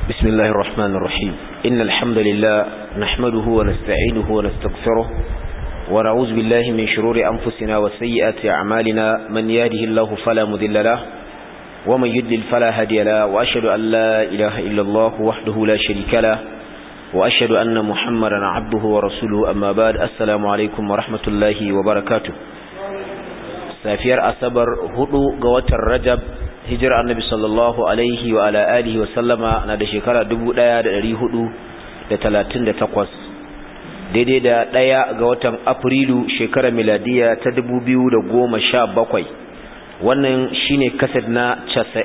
بسم الله الرحمن الرحيم إن الحمد لله نحمده ونستعينه ونستغفره ونعوذ بالله من شرور أنفسنا وسيئات أعمالنا من يهده الله فلا مذل له ومن يدلل فلا هدي له وأشهد أن لا إله إلا الله وحده لا شريك له وأشهد أن محمدا عبده ورسوله أما بعد السلام عليكم ورحمة الله وبركاته safiyar asabar hudu ga watan rajab hijirar annabi sallallahu alaihi wa ala alihi wa sallama na da shekara 1438 daidai da daya ga watan afrilu shekarar miladiya ta 2017 wannan shine kasad na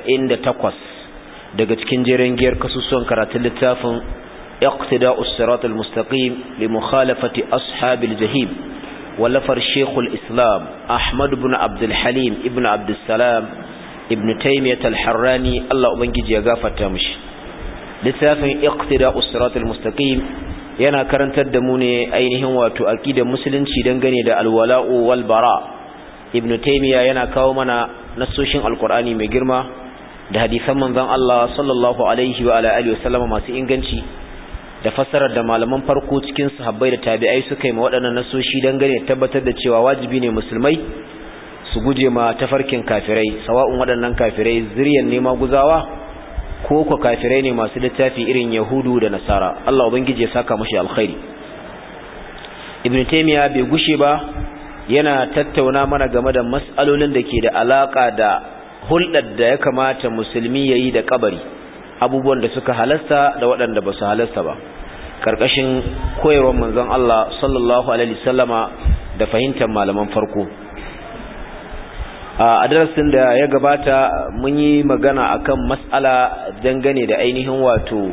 98 daga cikin jerin giyar kasusuwan karatun littafin iqtida'us siratal mustaqim li mukhalafati ashabil jahim ولفر شيخ الإسلام أحمد بن عبد الحليم ابن عبد السلام ابن تيمية الحراني الله أبنجي يغافة تامش لتافن اقتداء الصراط المستقيم yana karantar da mu ne ainihin wato aqidar musulunci dangane da alwala'u wal bara ibn taymiya yana kawo mana nasoshin alqur'ani mai girma da hadisan manzon Allah sallallahu alaihi wa ala alihi wasallama masu inganci da fassarar da malaman farko cikin sahabbai da tabi'ai suka yi ma waɗannan nasoshi dangane tabbatar da cewa wajibi ne musulmai su guje ma tafarkin kafirai sawa'un waɗannan kafirai zuriyan nema guzawa ko ko kafirai ne masu littafi irin yahudu da nasara Allah ubangiji ya saka mashi alkhairi ibn taymiya bai gushe ba yana tattauna mana game da mas'alolin da ke da alaka da hulɗar da ya kamata musulmi yayi da kabari abubuwan da suka halasta da waɗanda ba su halasta ba ƙarƙashin koyarwar manzon Allah sallallahu alaihi wasallama da fahimtar malaman farko a darasin da ya gabata mun yi magana akan mas'ala dangane da ainihin wato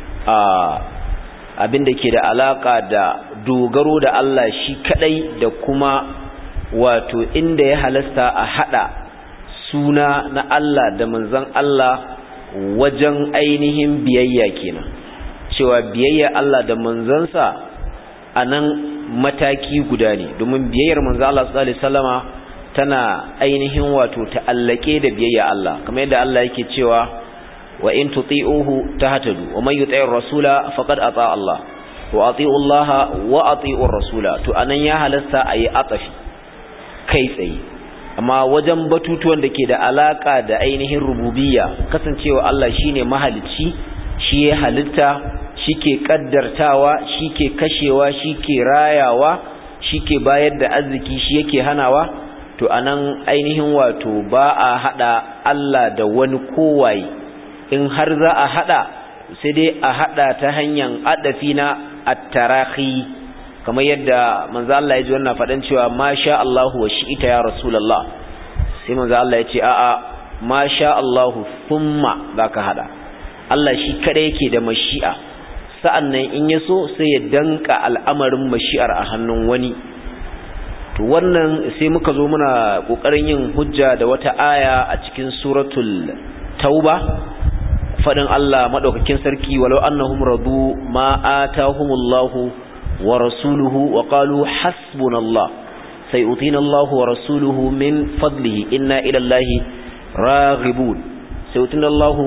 abin da ke da alaka da dogaro da Allah shi kadai da kuma wato inda ya halasta a hada suna na Allah da manzon Allah wajen ainihin biyayya kenan cewa biyayya Allah da manzansa a nan mataki guda ne domin biyayyar manzo Allah sallallahu alaihi wasallama tana ainihin wato ta'allake da biyayya Allah kamar yadda Allah yake cewa wa in tuti'uhu tahtadu wa man yuti'ir rasula faqad ata Allah wa ati'u Allah wa ati'ur rasula to anan ya halasta ayi atafi kai tsaye amma wajen batutuwan da ke da alaka da ainihin rububiyya kasancewa Allah shine mahalicci shi ya halitta shike kaddartawa shike kashewa shike rayawa shike bayar da arziki shi yake hanawa to anan ainihin wato ba a hada Allah da wani kowaye in har za a hada sai dai a hada ta hanyar adafi na at-tarahi kamar yadda manzo Allah ya ji wannan fadan cewa masha Allahu wa shi'ita ya rasulullah sai manzo Allah ya ce a'a masha Allahu thumma zaka hada Allah shi kada yake da mashi'a sa'annan in ya so sai ya danka al'amarin mashi'ar a hannun wani to wannan sai muka zo muna kokarin yin hujja da wata aya a cikin suratul tauba fadin Allah madaukakin sarki walau annahum radu ma atahumullahu wa rasuluhu wa qalu hasbunallah sayutina Allah wa rasuluhu min fadlihi inna ila Allah raghibun sayutina Allah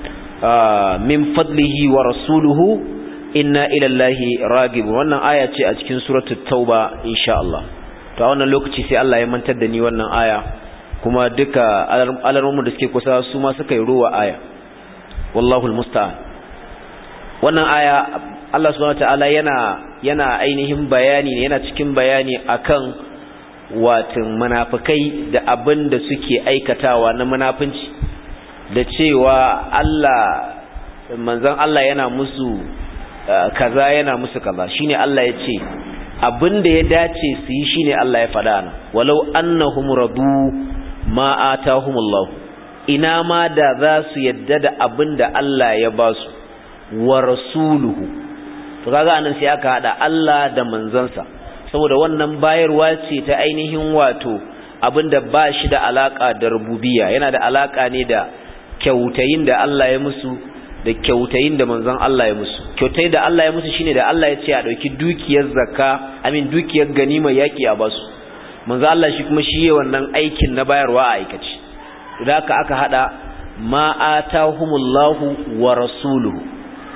min fadlihi wa rasuluhu inna ila Allah raghibun wannan aya ce a cikin suratul tauba insha Allah to a wannan lokaci sai Allah ya mantar da ni wannan aya kuma duka alarmu da suke kusa su ma suka yi ruwa aya wallahu almusta'an wannan aya Allah subhanahu wataala yana yana ainihin bayani ne yana cikin bayani akan watin munafikai da abin da suke aikatawa na munafinci da cewa Allah manzon Allah yana musu kaza yana musu kaza shine Allah ya ce abin da ya dace su yi shine Allah ya faɗa na walau annahum radu ma atahumullah ina ma da za su yadda da abin da Allah ya ba su wa rasuluhu to kaga anan sai aka hada Allah da manzansa saboda wannan bayarwa ce ta ainihin wato abin da ba shi da alaka da rububiyya yana da alaka ne da kyautayin da Allah ya musu da kyautayin da manzon Allah ya musu kyautai da Allah ya musu shine da Allah ya ce a dauki dukiyar zakka amin dukiyar ganima yaki a basu manzon Allah shi kuma shi wannan aikin na bayarwa a aikace to da aka aka hada ma atahumullahu wa rasuluhu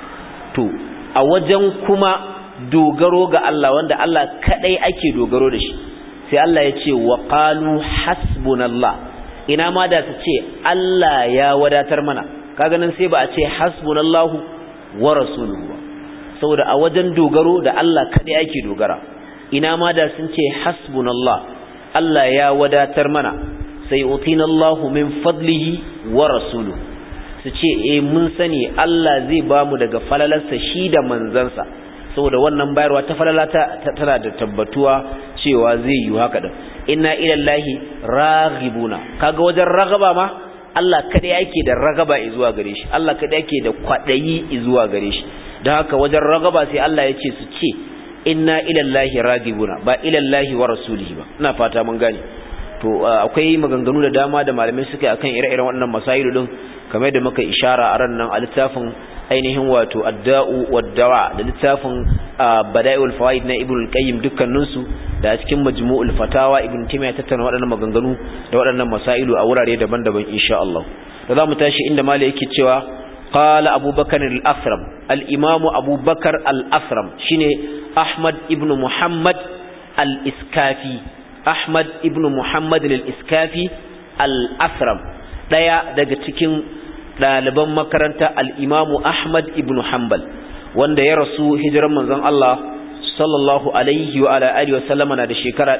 to a wajen kuma dogaro ga Allah wanda Allah kadai ake dogaro da shi sai Allah ya ce wa qalu hasbunallah ina ma da su ce Allah ya wadatar mana kaga nan sai ba a ce hasbunallahu wa rasuluhu saboda a wajen dogaro da Allah kadai ake dogara ina ma da sun ce hasbunallah Allah ya wadatar mana sai utinallahu min fadlihi wa rasuluhu su ce eh mun sani Allah zai bamu daga falalarsa shi da manzansa saboda wannan bayarwa ta falalata tana da tabbatuwa cewa zai yi haka din inna ilallahi raghibuna kaga wajen ragaba ma Allah kada yake da ragaba zuwa gare shi Allah kada yake da kwadayi zuwa gare shi don haka wajen ragaba sai Allah ya ce su ce inna ilallahi raghibuna ba ilallahi wa rasulihi ba ina fata mun gane to akwai maganganu da dama da malamai suka yi akan ire-iren waɗannan masailu din kamar da muka ishara a ran nan a littafin ainihin wato adda'u waddawa da littafin bada'iul fawaid na ibnu al-qayyim dukkanin su da cikin majmu'ul fatawa ibnu taymiyyah tattauna waɗannan maganganu da waɗannan masailu a wurare daban-daban insha Allah da zamu tashi inda malai yake cewa qala abubakar al-asram al-imam abubakar al-asram shine ahmad ibnu muhammad al-iskafi ahmad ibnu muhammad al-iskafi al-asram daya daga cikin ɗaliban makaranta al'imamu Ahmad ibn Hanbal wanda ya rasu hijiran manzon Allah sallallahu alaihi wa ala'ari wa sallama na da shekara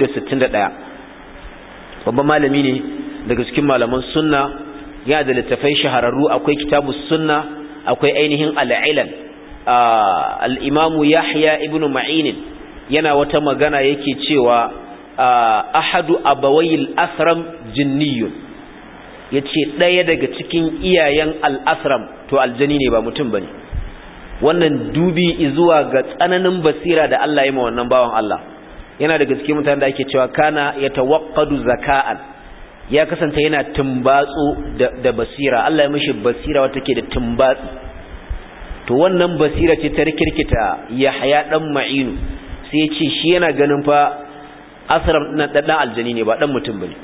261 babban malami ne daga cikin malaman sunna ya da littafai shahararru akwai kitabu sunna akwai ainihin al'ilal al'imamu Yahya ibn Ma'inin yana wata magana yake cewa ahadu abawayil asram jinniyun ya ce ɗaya daga cikin iyayen al'asram to aljani ne ba mutum ba ne wannan dubi zuwa ga tsananin basira da Allah ya ma wannan bawan Allah yana daga cikin mutane da ake cewa kana ya tawakkadu zaka'an ya kasance yana tumbatsu da basira Allah ya mishi basira wata ke da tumbatsi to wannan basira ce ta rikirkita Yahya dan Ma'inu sai ya ce shi yana ganin fa asram na dan aljani ne ba dan mutum bane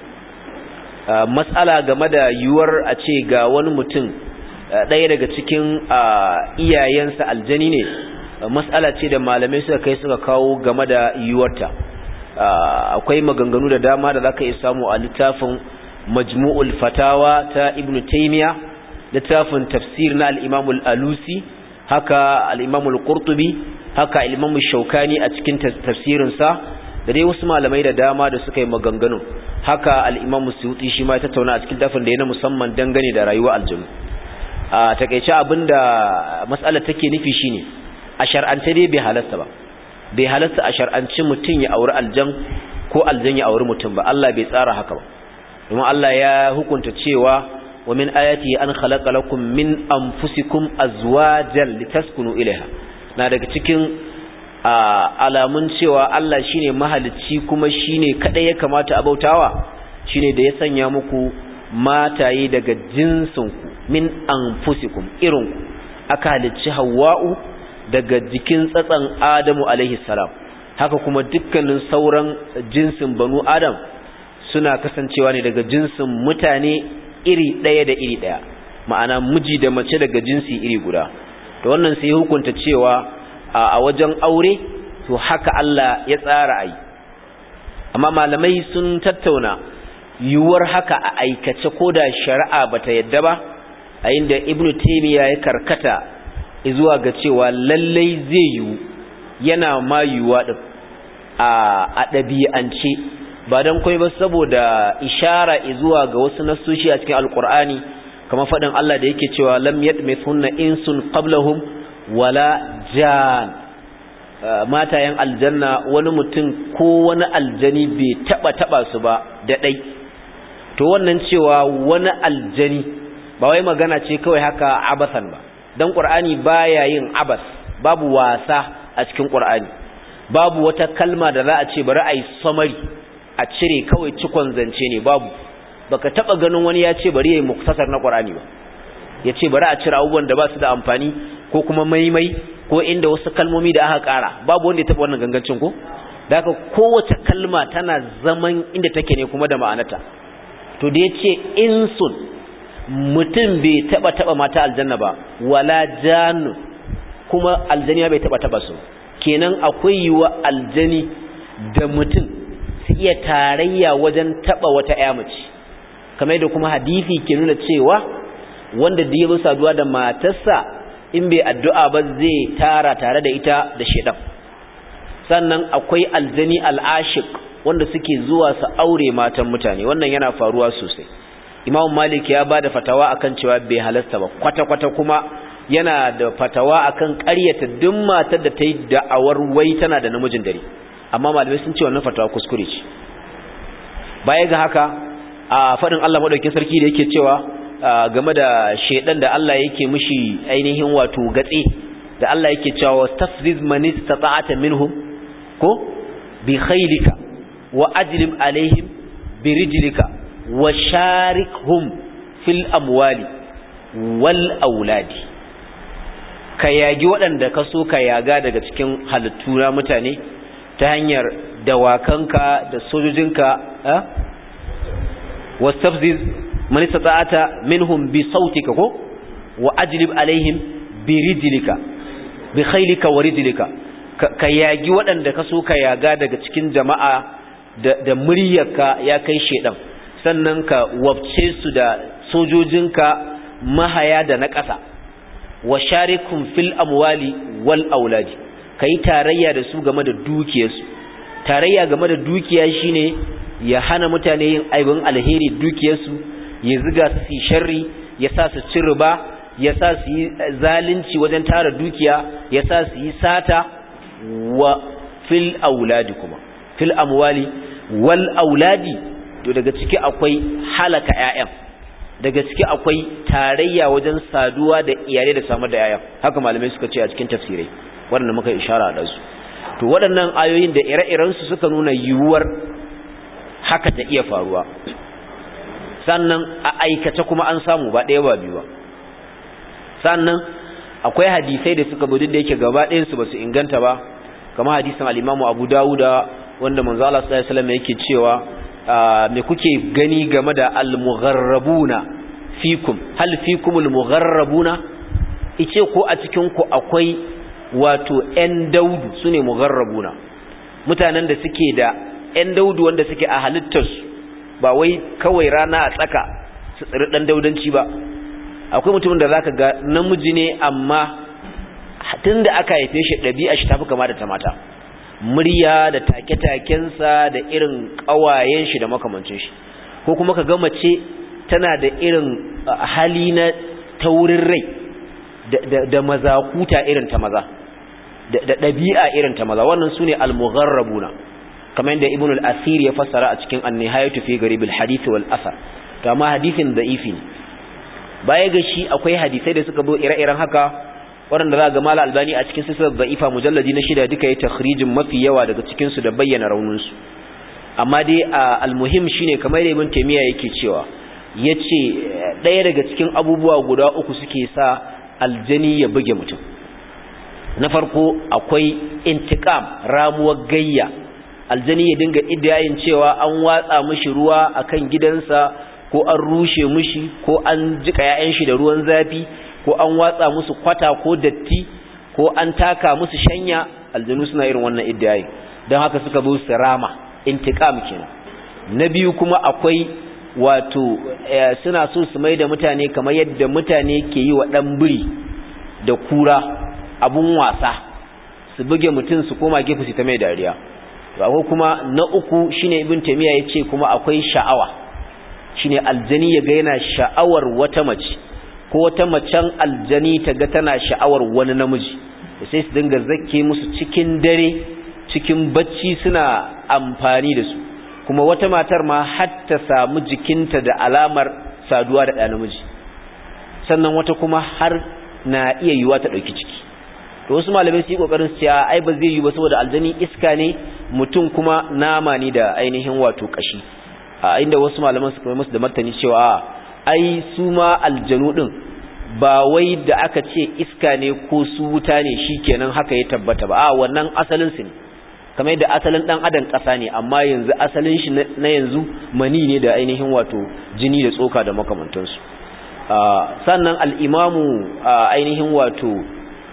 matsala game da yiwuwar a ce ga wani mutum ɗaya daga cikin iyayensa aljani ne matsala ce da malamai suka kai suka kawo game da yiwuwarta akwai maganganu da dama da za ka iya samu a littafin majmu'ul fatawa ta ibn taimiya littafin tafsir na al'imamul alusi haka al'imamul qurtubi haka al'imamul shaukani a cikin tafsirinsa da dai wasu malamai da dama da suka yi maganganu haka al'imamu suyuti shi ma ya tattauna a cikin dafin da ya na musamman dangane da rayuwa aljanu a takaice abin da matsala take nufi shine a shar'ance dai bai halasta ba bai halasta a shar'anci mutum ya auri aljan ko aljan ya auri mutum ba Allah bai tsara haka ba domin Allah ya hukunta cewa wa min ayati an khalaqa lakum min anfusikum azwajan litaskunu ilaiha na daga cikin alamun cewa Allah shine mahalicci kuma shine kadai ya kamata a bautawa shine da ya sanya muku mataye daga jinsinku min anfusikum irinku aka halicci Hawwa'u daga jikin tsatsan Adamu alaihi salam haka kuma dukkanin sauran jinsin banu Adam suna kasancewa ne daga jinsin mutane iri ɗaya da iri ɗaya ma'ana miji da mace daga jinsi iri guda to wannan sai hukunta cewa a wajen aure to haka Allah ya tsara ai amma malamai sun tattauna yiwuwar haka a aikace ko da shari'a bata yadda ba a inda ibnu taymiya ya karkata zuwa ga cewa lallai zai yiwu yana ma yiwuwa din a ɗabi'ance ba don kai ba saboda ishara zuwa ga wasu nasoshi a cikin alkur'ani kamar faɗin Allah da yake cewa lam yadmithunna insun qablahum wala jan matayen aljanna wani mutum ko wani aljani bai taba taba su ba da dai to wannan cewa wani aljani ba wai magana ce kawai haka abasan ba dan qur'ani baya yin abas babu wasa a cikin qur'ani babu wata kalma da za a ce bari ai summary a cire kawai cikon zance ne babu baka taba ganin wani ya ce bari yayi muktasar na qur'ani ba ya ce bari a cire abubuwan da ba su da amfani ko kuma maimai ko inda wasu kalmomi da aka ƙara babu wanda ya taɓa wannan gangancin ko da haka kowace kalma tana zaman inda take ne kuma da ma'anata to da ya ce insun mutum bai taɓa taɓa mata aljanna ba wala jannu kuma aljani bai taba taba su kenan akwai yiwa aljani da mutum su iya tarayya wajen taba wata ƴa mace kamar da kuma hadisi ke nuna cewa wanda da ya saduwa da matarsa in bai addu'a ba zai tara tare da ita da shedan sannan akwai aljani al'ashik wanda suke zuwa su aure matan mutane wannan yana faruwa sosai imam malik ya ba da fatawa akan cewa bai halasta ba kwata-kwata kuma yana da fatawa akan ƙaryata duk matar da ta yi da'awar wai tana da namijin dare amma malamai sun ce wannan fatawa kuskure ce baya ga haka a faɗin Allah maɗaukin sarki da yake cewa game da shaidan da Allah yake mishi ainihin wato gatse da Allah yake cewa wastafziz man istata'ata minhum ko bi khaylika wa ajlib alaihim bi rijlika wa sharikhum fil amwali wal auladi ka yagi waɗanda ka so ka yaga daga cikin halittu na mutane ta hanyar dawakanka da sojojinka wastafziz man istata'ata minhum bi sautika ko wa ajlib alaihim bi rijlika bi khaylika wa rijlika ka yagi waɗanda ka so ka yaga daga cikin jama'a da, da muryarka ya kai shedan sannan ka wabce su da sojojinka mahaya da na ƙasa wa sharikum fil amwali wal auladi kai tarayya da su game da dukiyarsu tarayya game da dukiya shine ya hana mutane yin aibin alheri dukiyarsu ya ziga su yi sharri ya sa su ci riba ya sa su yi zalunci wajen tara dukiya ya sa su yi sata wa fil auladi kuma fil amwali wal auladi to daga ciki akwai halaka ƴaƴan daga ciki akwai tarayya wajen saduwa da iyalai da samar da ƴaƴan haka malamai suka ce a cikin tafsirai waɗanda muka ishara da su to waɗannan ayoyin da ire-iren su suka nuna yiwuwar haka ta iya faruwa sannan a aikace kuma an samu ba ɗaya ba biyu ba sannan akwai hadisai da suka bude da yake gaba ɗayan su basu inganta ba kamar hadisin al-Imam Abu Dawuda wanda manzo Allah sallallahu alaihi wasallam yake cewa me kuke gani game da al-mugharrabuna fikum hal fikum al-mugharrabuna ice ko a cikin ku akwai wato ƴan daudu sune mugharrabuna mutanen da suke da ƴan daudu wanda suke a halittarsu ba wai kawai rana a tsaka su tsiri dan daudanci ba akwai mutumin da zaka ga namiji ne amma tunda aka haife shi ɗabi'a shi tafi kama da ta mata murya da take-takensa da irin ƙawayen shi da makamancin shi ko kuma ka ga mace tana da irin hali na taurin rai da mazakuta irin ta maza da ɗabi'a irin ta maza wannan su ne almugharrabuna kamar yadda ibn al-asir ya fassara a cikin an-nihayatu fi garib al-hadith wal asar to amma hadithin da'ifi ne baya ga shi akwai hadisai da suka zo ire-iren haka waɗanda za ga mala albani a cikin sisar da'ifa mujalladi na shida duka ya takhrijin mafi yawa daga cikin su da bayyana raunin su amma dai al-muhim shine kamar ibn taymiya yake cewa yace ɗaya daga cikin abubuwa guda uku suke sa aljani ya buge mutum na farko akwai intiqam ramuwar gayya aljani ya dinga idayin cewa an watsa mishi ruwa akan gidansa ko an rushe mishi ko an jika yayan shi da ruwan zafi ko an watsa musu kwata ko datti ko an taka musu shanya aljanu suna irin wannan idayin don haka suka zo su rama intiqam kenan na biyu kuma akwai wato suna so su mai da mutane kamar yadda mutane ke yi wa dan biri da kura abun wasa su buge mutum su koma gefe su ta mai dariya akwai kuma na uku shine ibn taymiya yace kuma akwai sha'awa shine aljani ya ga yana sha'awar wata mace ko wata macen aljani ta ga tana sha'awar wani namiji sai su dinga zakke musu cikin dare cikin bacci suna amfani da su kuma wata matar ma har ta samu jikinta da alamar saduwa da ɗa namiji sannan wata kuma har na iya yiwa ta ɗauki ciki to wasu malamai su yi kokarin su cewa ai ba zai yi ba saboda aljani iska ne mutum kuma nama ne da ainihin wato kashi a inda wasu malaman su kuma musu da martani cewa ai su ma aljanu din ba wai da aka ce iska ne ko su wuta ne shikenan haka ya tabbata ba a wannan asalin su ne kamar yadda asalin dan adam kasa ne amma yanzu asalin shi na yanzu mani ne da ainihin wato jini da tsoka da makamantansu sannan al-imamu ainihin wato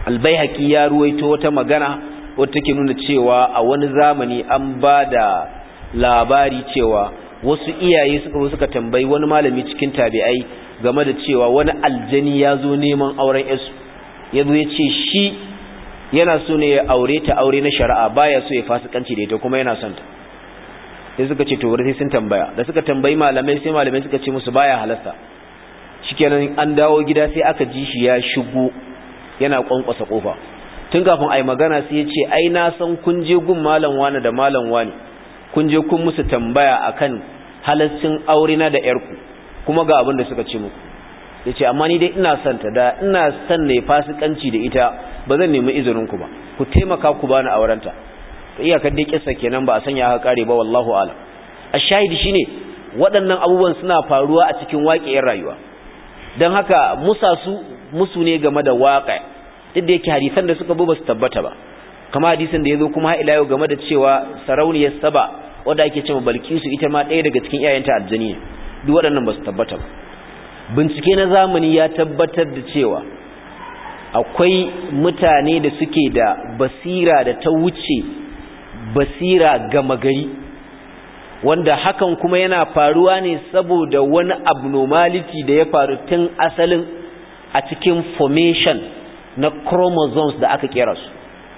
albayhaqi ya ruwaito wata magana wata take nuna cewa a wani zamani an ba da labari cewa wasu iyaye suka suka tambayi wani malami cikin tabi'ai game da cewa wani aljani ya zo neman auren yasu ya zo ya ce shi yana so ne ya aure ta aure na shari'a baya so ya fasikanci da ita kuma yana son ta sai suka ce to wuri sai sun tambaya da suka tambayi malamai sai malamai suka ce musu baya halasta shikenan an dawo gida sai aka ji shi ya shigo yana kwankwasa kofa tun kafin ai magana sai ya ce ai na san kun je gun malam wani da malam wani kun je kun musu tambaya akan halaccin aure na da yarku kuma ga abin da suka ce muku yace amma ni dai ina son ta da ina son ne fasikanci da ita ba zan nemi izinin ku ba ku taimaka ku bani aurenta to iyakar dai kissa kenan ba a sanya aka kare ba wallahu alam ashahidi shine waɗannan abubuwan suna faruwa a cikin waƙiyar rayuwa don haka musa su musu ne game da waƙa duk da yake hadisan da suka ba su tabbata ba kama hadisin da ya zo kuma ila yau game da cewa sarauniyar saba wadda ake cewa balkisu ita ma ɗaya daga cikin iyayenta aljani ne duk waɗannan ba su tabbata ba bincike na zamani ya tabbatar da cewa akwai mutane da suke da basira da ta wuce basira gama gari wanda hakan kuma yana faruwa ne saboda wani abnormality da ya faru tun asalin a cikin formation na chromosomes da aka kera su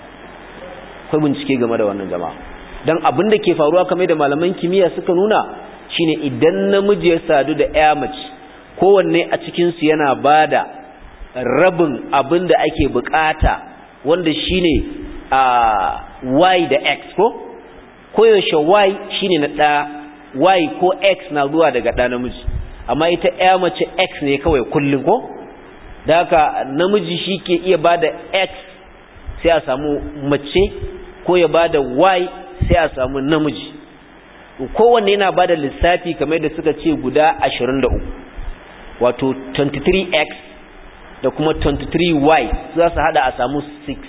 kai bincike game da wannan jama'a don abin da ke faruwa kamar da malaman kimiyya suka nuna shine idan namiji ya sadu da ya mace kowanne a cikinsu yana bada rabin abin da ake bukata wanda shine a y da x ko koyaushe y shine na ɗa y ko x na zuwa daga ɗa namiji amma ita ya mace x ne kawai kullum ko da haka namiji shi ke iya ba da x sai a samu mace ko ya ba da y sai a samu namiji kowanne yana ba da lissafi kamar da suka ce guda 23 wato 23x da kuma 23y za su hada a samu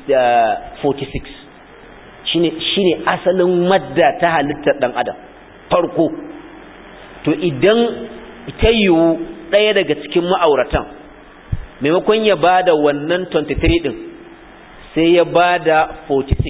46 shine shine asalin madda ta halittar dan adam farko to idan ta yiwu ɗaya daga cikin ma'auratan maimakon ya bada wannan 23 din sai ya bada 46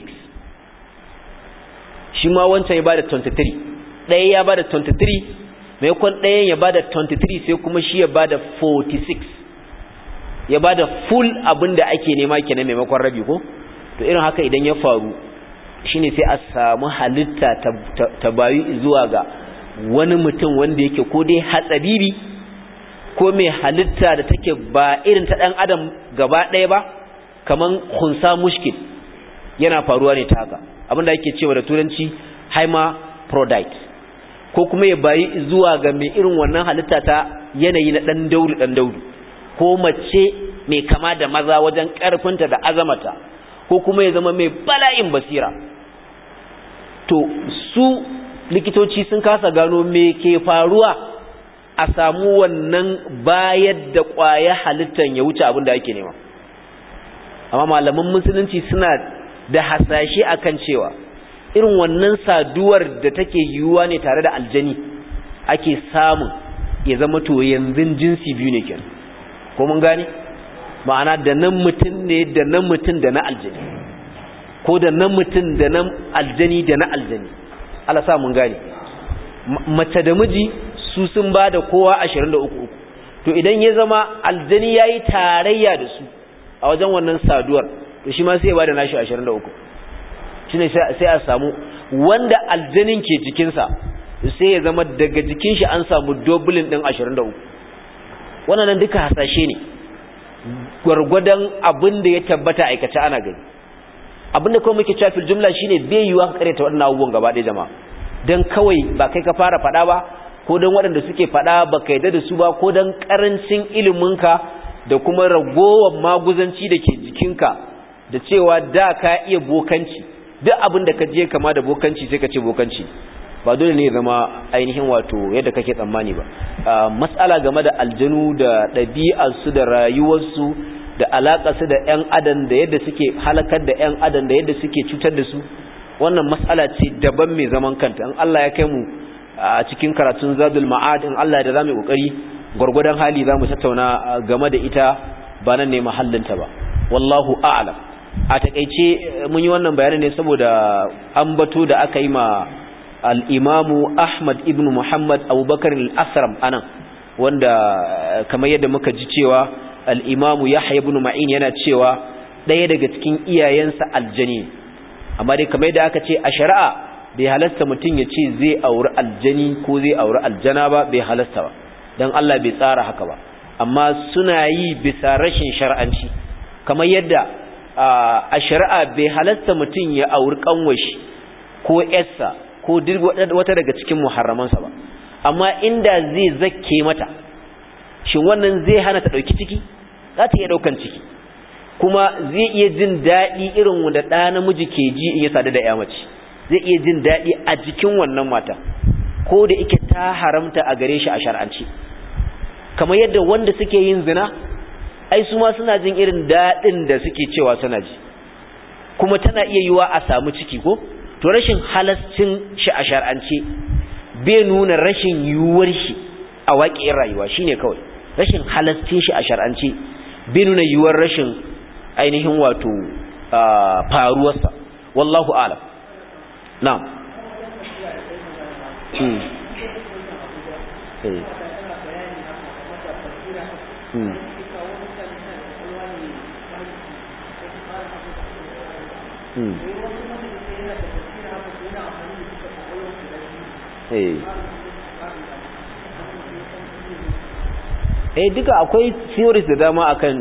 shi ma wancan ya bada 23 ɗaya ya bada 23 maimakon ɗayan ya bada 23 sai kuma shi ya bada 46 ya bada full abin da ake nema kenan maimakon rabi ko to irin haka idan ya faru shine sai a samu halitta ta bayu zuwa ga wani mutum wanda yake ko dai hatsabibi ko mai halitta da take ba irin ta dan adam gaba ɗaya ba kaman khunsa mushkil yana faruwa ne ta haka abinda yake cewa da turanci hermaphrodite ko kuma ya bayi zuwa ga mai irin wannan halitta ta yanayi na dan daudu dan daudu ko mace mai kama da maza wajen karfinta da azamata ko kuma ya zama mai bala'in basira to su likitoci sun kasa gano me ke faruwa a samu wannan bayar da ƙwaya halittan ya wuce abin da ake nema amma malaman musulunci suna da hasashe akan cewa irin wannan saduwar da take yiwuwa ne tare da aljani ake samun ya zama to yanzu jinsi biyu ne kenan ko mun gane ma'ana da nan mutum ne da nan mutum da na aljani ko da nan mutum da nan aljani da na aljani Allah sa mun gane mace da miji su sun ba da kowa 23 to idan ya zama aljani yayi tarayya da su a wajen wannan saduwar to shi ma sai ya bada nashi 23 shine sai a samu wanda aljanin ke jikinsa sai ya zama daga jikin shi an samu doubling din 23 wannan duka hasashe ne gwargwadon abin da ya tabbata aikace ana gani abin da kuma muke cewa fil jumla shine bai yiwa ka karanta wannan abubuwan gaba ɗaya jama'a dan kawai ba kai ka fara faɗa ba ko dan waɗanda suke faɗa ba ka yarda da su ba ko dan karancin iliminka da kuma ragowar maguzanci da ke jikinka da cewa da ka iya bokanci duk abin da ka je kama da bokanci sai ka ce bokanci ba dole ne zama ainihin wato yadda kake tsammani ba matsala game da aljanu da ɗabi'arsu da rayuwarsu da alaƙarsu da 'yan adam da yadda suke halakar da 'yan adam da yadda suke cutar da su wannan matsala ce daban mai zaman kanta in Allah ya kai mu a cikin karatun zadul ma'ad in Allah da zamu kokari gurgurdan hali zamu tattauna game da ita ba nan ne mahallinta ba wallahu a'lam a takeice mun yi wannan bayanin ne saboda ambato da aka yi ma al-imamu Ahmad ibn Muhammad Abubakar al-Asram anan wanda kamar yadda muka ji cewa al-imamu Yahya ibn Ma'in yana cewa ɗaya daga cikin iyayensa aljani amma dai kamar yadda aka ce a shari'a bai halasta mutum ya ce zai auri aljani ko zai auri aljana ba bai halasta ba don Allah bai tsara haka ba amma suna yi bisa rashin shar'anci kamar yadda a shari'a bai halasta mutum ya auri kanwashi ko yarsa ko wata daga cikin muharramansa ba amma inda zai zakke mata shin wannan zai hana ta ɗauki ciki za ta iya ɗaukan ciki kuma zai iya jin daɗi irin wanda ɗa namiji ke ji in ya sadu da ya mace zai iya jin daɗi a jikin wannan mata ko da ike ta haramta a gare shi a shar'anci kamar yadda wanda suke yin zina ai su ma suna jin irin daɗin da suke cewa suna ji kuma tana iya yiwa a samu ciki ko to rashin halascin shi a shar'ance bai nuna rashin yiwuwar shi a waƙiyar rayuwa shine kawai rashin halascin shi a shar'ance bai nuna yiwuwar rashin ainihin wato faruwarsa wallahu alam na'am hmm. Hmm. Hmm. eh duka akwai theories da dama akan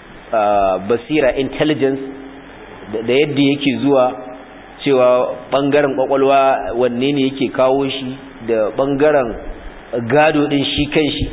basira intelligence da yadda yake zuwa cewa bangaren kwakwalwa wanne ne yake kawo shi da bangaren gado din shi kanshi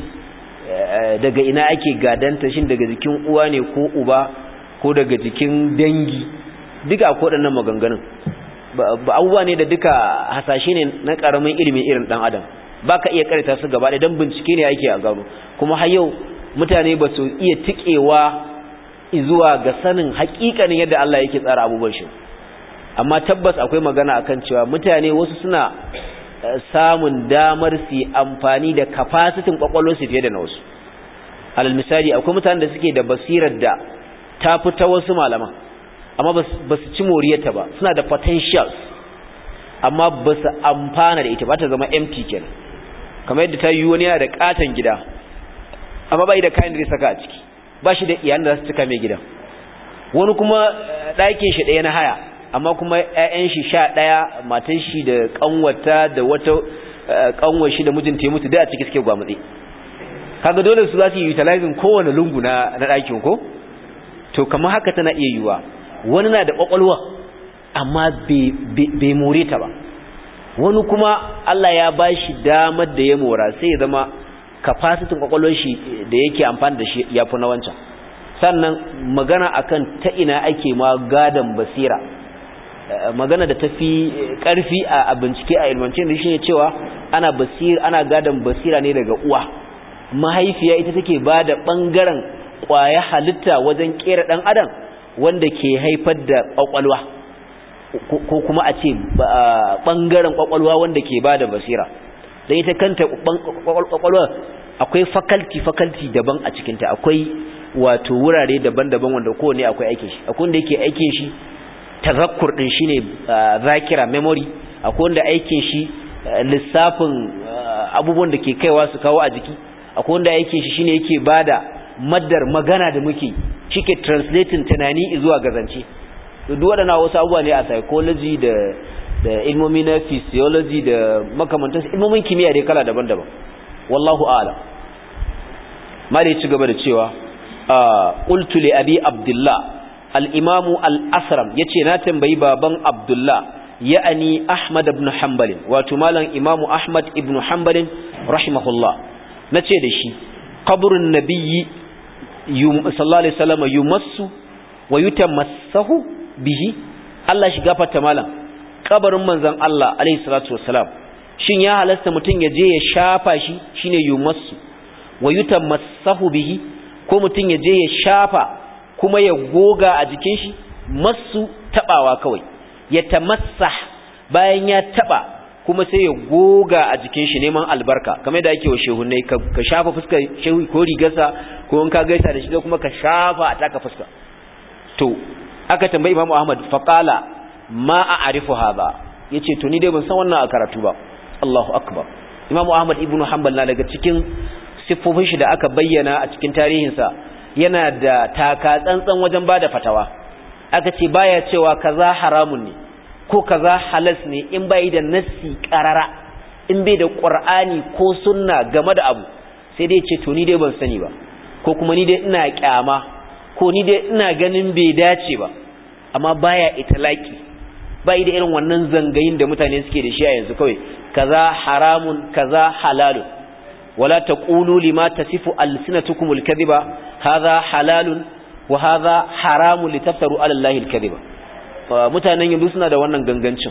daga ina ake gadanta shin daga jikin uwa ne ko uba ko daga jikin dangi duka akwai waɗannan maganganun ba abubuwa ne da duka hasashe ne na ƙaramin ilimin irin ɗan adam ba ka iya karanta su gaba don bincike ne ake a gano kuma har yau mutane ba su iya tikewa zuwa ga sanin hakikanin yadda Allah yake tsara abubuwan shi amma tabbas akwai magana akan cewa mutane wasu suna samun damar su amfani da kafasitin kwakwalwarsu fiye da na wasu alal misali akwai mutanen da suke da basirar da ta fi ta wasu malaman amma ba su ci moriyarta ba suna da potentials amma ba su amfana da ita ba ta zama empty kenan kamar yadda ta yi wani yana da katon gida amma bai da kayan da zai saka a ciki ba shi da iyalan da za su cika mai gidan wani kuma ɗakin shi ɗaya na haya amma kuma ƴaƴan shi sha ɗaya matan shi da ƙanwata da wata ƙanwar shi da mijinta ya mutu da a ciki suke gwamutse kaga dole su za su yi utilizing kowane lungu na ɗakin ko to kamar haka tana iya yiwuwa wani na da ƙwaƙwalwa amma bai more ta ba wani kuma Allah ya ba shi damar da ya mora sai ya zama kafasitin kwakwalwar shi da yake amfani da shi ya fi na wancan sannan magana akan ta ina ake ma gadon basira magana da ta fi ƙarfi a bincike a ilmance da shi ne cewa ana basira ana gadon basira ne daga uwa mahaifiya ita take ba da ɓangaren ƙwaya halitta wajen ƙera ɗan adam wanda ke haifar da ƙwaƙwalwa ko kuma a ce ɓangaren ƙwaƙwalwa wanda ke ba da basira don ita kanta ƙwaƙwalwa akwai fakalti fakalti daban a cikinta akwai wato wurare daban-daban wanda kowane akwai aikin shi akwai wanda yake aikin shi tazakkur din shine zakira memory akwai wanda aikin shi lissafin abubuwan da ke kaiwa su kawo a jiki akwai wanda aikin shi shine yake bada maddar magana da muke shike translating tunani zuwa gazance duk waɗannan wasu abubuwa ne a psychology da da ilmomi na physiology da makamantan ilmomin kimiyya dai kala daban-daban wallahu a'lam mali ci gaba da cewa qultu li abi abdullah al-imamu al-asram yace na tambayi baban abdullah ya'ani ahmad ibn hanbal wato malam imamu ahmad ibn hanbal rahimahullah nace da shi qabrun nabiyyi sallallahu alaihi wasallam yumassu wa yutamassahu bihi Allah shi gafarta malam kabarin manzon Allah alaihi salatu wassalam shin ya halasta mutum ya je ya shafa shi shine yumassu wa yutamassahu bihi ko mutum ya je ya shafa kuma ya goga a jikin shi massu tabawa kawai ya tamassah bayan ya taba kuma sai ya goga a jikin shi neman albarka kamar da ake wa shehunai ka shafa fuskar shehu ko rigarsa ko in ka gaisa da shi kuma ka shafa a taka fuska to aka tambayi imamu ahmad faqala ma a'rifu hadha yace to ni dai ban san wannan a karatu ba Allahu akbar imamu ahmad ibnu hanbal na daga cikin siffofin shi da aka bayyana a cikin tarihinsa yana da taka tsantsan wajen bada fatawa aka ce baya cewa kaza haramun ne ko kaza halas ne in bai da nassi qarara in bai da qur'ani ko sunna game da abu sai dai ce to ni dai ban sani ba ko kuma ni dai ina kyama ko ni dai ina ganin bai dace ba amma baya italaki bai da irin wannan zangayin da mutane suke da shi a yanzu kawai kaza haramun kaza halalun wala taqulu lima tasifu alsinatukum alkadhiba hadha halalun wa hadha haramun litaftaru ala allahi alkadhiba mutanen yanzu suna da wannan gangancin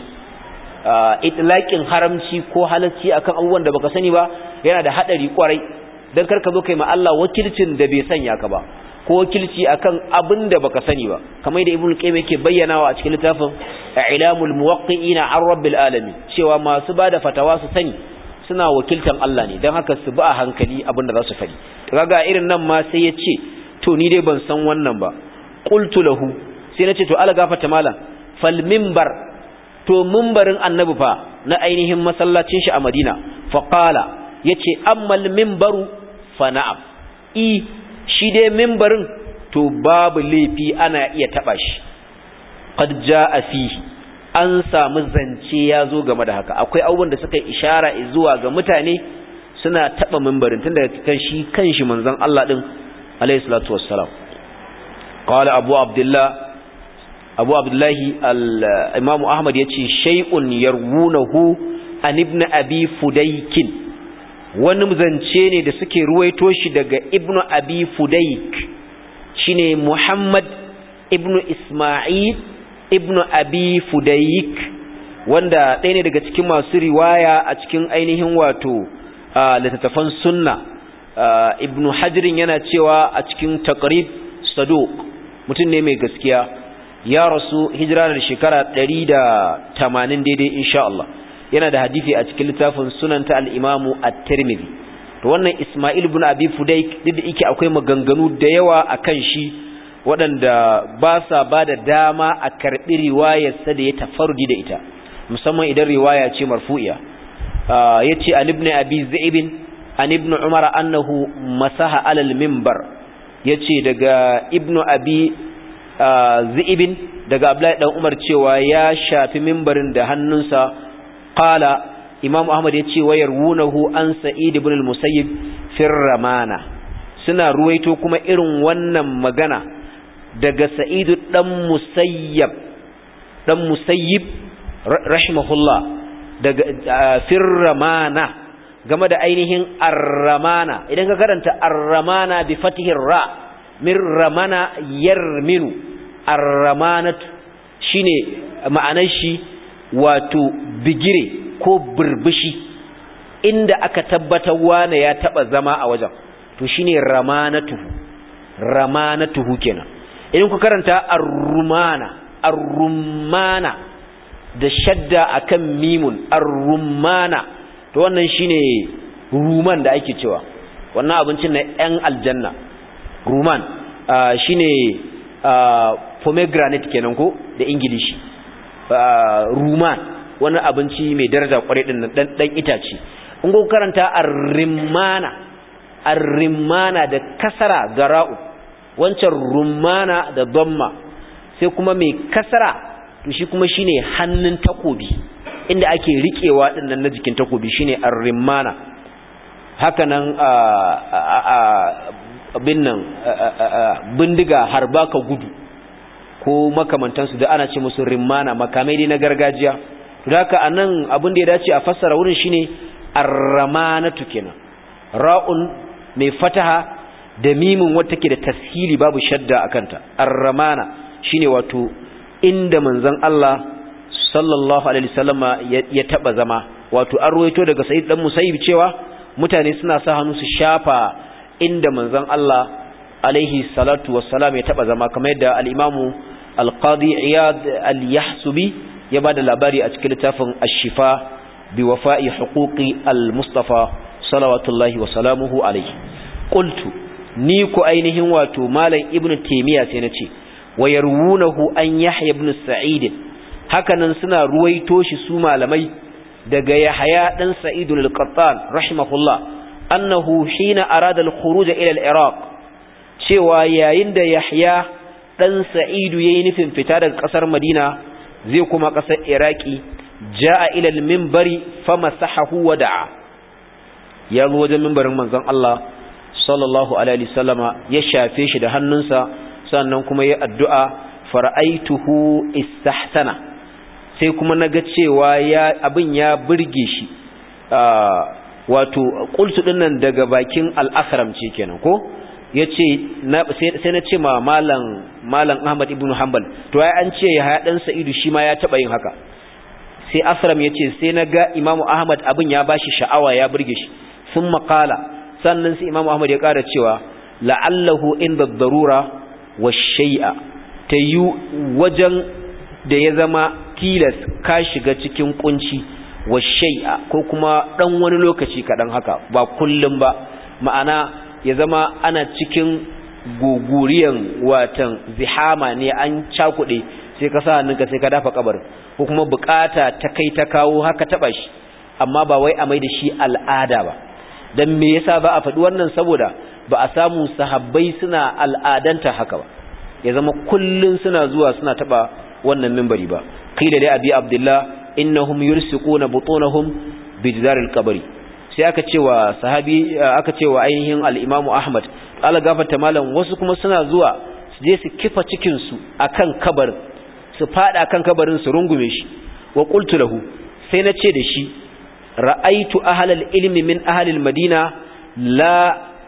itlaqin haramci ko halacci akan abubuwan da baka sani ba yana da hadari kwarai dan karka zo kai ma Allah wakilcin da bai sanya ka ba ko wakilci akan abin da baka sani ba kamar da ibnu qayyim yake bayyanawa a cikin littafin ilamul muwaqqi'ina an rabbil alamin cewa masu bada fatawa su sani suna wakiltan Allah ne dan haka su bi a hankali abin da za su faɗi kaga irin nan ma sai ya ce to ni dai ban san wannan ba qultu lahu sai na ce to ala gafata malam fal minbar to minbarin annabi fa na ainihin masallacin shi a Madina fa qala yace ammal minbaru fa na'am i shi dai mimbarin to babu laifi ana iya taba shi qad jaa fihi an samu zance ya zo game da haka akwai abubuwan da suka ishara zuwa ga mutane suna taba mimbarin tunda kan shi kanshi manzon Allah din alayhi salatu wassalam qala abu abdullah abu abdullahi al-imam ahmad yace shay'un yarwunahu an ibn abi fudaykin wani zance ne da suke ruwaito shi daga ibnu abi fudaik shine muhammad ibnu isma'il ibnu abi fudaik wanda ɗaya ne daga cikin masu riwaya a cikin ainihin wato littattafan sunna ibnu hajirin yana cewa a cikin taqrib saduq mutum ne mai gaskiya ya rasu hijira da shekara 180 daidai insha Allah yana da hadisi a cikin littafin sunan ta al-Imam at-Tirmidhi to wannan Isma'il ibn Abi Fudayk duk da yake akwai maganganu da yawa akan shi waɗanda ba sa ba da dama a karɓi riwayarsa da ya tafarudi da ita musamman idan riwaya ce marfu'iya yace an ibn Abi Zaib an ibn Umar annahu masaha alal minbar yace daga ibn Abi Zaib daga Abdullahi dan Umar cewa ya shafi minbarin da hannunsa qala imam ahmad ya ce wayar wunahu an sa'id ibn al-musayyib fir ramana suna ruwaito kuma irin wannan magana daga sa'id dan musayyib dan musayyib rahimahullah daga fir ramana game da ainihin ar-ramana idan ka karanta ar-ramana bi fatihir ra min ramana yarminu ar-ramanatu shine ma'anar shi wato bigire ko burbushi inda aka tabbatar wane ya taba zama a wajen to shine ramanatuhu ramanatuhu kenan idan ku karanta ar-rumana ar-rumana da shadda akan mimun ar-rumana to wannan shine ruman da ake cewa wannan abincin na yan aljanna ruman shine pomegranate kenan ko da ingilishi ruman wani abinci mai daraja kwarai din nan dan dan itace in go karanta ar-rimana ar-rimana da kasara gara'u wancan rumana da damma sai kuma mai kasara to shi kuma shine hannun takobi inda ake rikewa din nan na jikin takobi shine ar-rimana haka nan abin nan bindiga harba ka gudu ko makamantansu da ana ce musu rimana makamai dai na gargajiya to haka anan abin da ya dace a fassara wurin shine ar-ramanatu kenan ra'un mai fataha da mimin wata take da tashili babu shadda akanta ar-ramana shine wato inda manzon Allah sallallahu alaihi wasallama ya taba zama wato an ruwaito daga Sa'id dan Musayyib cewa mutane suna sa hannu su shafa inda manzon Allah alaihi salatu wassalam ya taba zama kamar yadda al-Imam al-Qadi Iyad al-Yahsubi ya bada labari a cikin littafin Ash-Shifa bi wafa'i huquqi al-Mustafa salawatullahi wa salamuhu alaihi qultu ni ku ainihin wato malam Ibn Taymiyyah sai nace wa yarwunahu an yahya ibn sa'id hakanan suna ruwaito shi su malamai daga yahya dan sa'id al-qattan rahimahullah annahu hina arada al-khuruj ila al-iraq cewa yayin da yahya dan sa'id yayi nufin fita daga kasar madina zai kuma kasar iraki jaa ila al-minbari famasahahu wa da'a ya zo wajen minbarin manzon Allah sallallahu alaihi wasallama ya shafe shi da hannunsa sannan kuma ya addu'a fara'aituhu istahsana sai kuma naga cewa ya abin ya burge shi wato qultu dinnan daga bakin al-asram ce kenan ko yace sai na ce ma malam malam Ahmad ibn Hanbal to ai an ce ya dan Sa'idu shi ma ya taba yin haka sai asram yace sai naga Imam Ahmad abin ya bashi sha'awa ya burge shi sun qala sannan sai Imam Ahmad ya ƙara cewa la'allahu inda darura wa shay'a ta yi wajen da ya zama tilas ka shiga cikin kunci wa shay'a ko kuma dan wani lokaci kaɗan haka ba kullum ba ma'ana ya zama ana cikin guguriyan watan zihama ne an cakuɗe sai ka sa hannunka sai ka dafa kabarin ko kuma bukata ta kai ta kawo haka taɓa shi amma ba wai a mai da shi al'ada ba dan me yasa ba a faɗi wannan saboda ba a samu sahabbai suna al'adanta haka ba ya zama kullun suna zuwa suna taba wannan minbari ba qila li abi abdullah innahum yursiquna butunahum bijdar al-qabri sai aka cewa sahabi aka cewa ainihin al-imam ahmad Allah gafarta malam wasu kuma suna zuwa su je su kifa cikin su akan kabarin su fada kan kabarin su rungume shi wa qultu lahu sai na ce da shi ra'aitu ahlal ilmi min ahlil madina la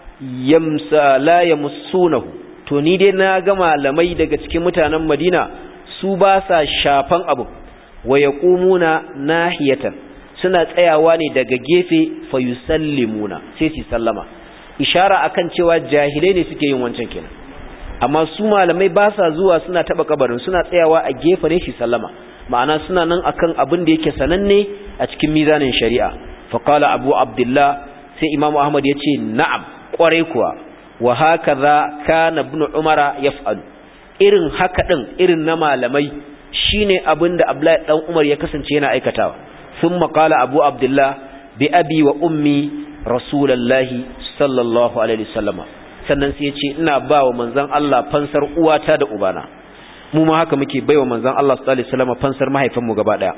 yamsa la yamussunahu to ni dai na ga malamai daga cikin mutanen madina su ba sa shafan abu wa yaqumuna nahiyatan suna tsayawa ne daga gefe fa yusallimuna sai su sallama ishara akan cewa jahilai ne suke yin wancan kenan amma su malamai ba sa zuwa suna taba kabarin suna tsayawa a gefe ne su sallama ma'ana suna nan akan abin da yake sananne a cikin mizanin shari'a faqala abu abdullah sai imamu ahmad ya ce na'am kwarai kuwa wa hakaza kana ibn umara yaf'alu irin haka din irin na malamai shine abin da abdullahi dan umar ya kasance yana aikatawa thumma qala abu abdullah bi abi wa ummi rasulullahi sallallahu alaihi wasallama sannan sai ya ce ina ba wa manzon Allah fansar uwata da ubana mu ma haka muke baiwa manzon Allah sallallahu alaihi wasallam fansar mahaifinmu gaba daya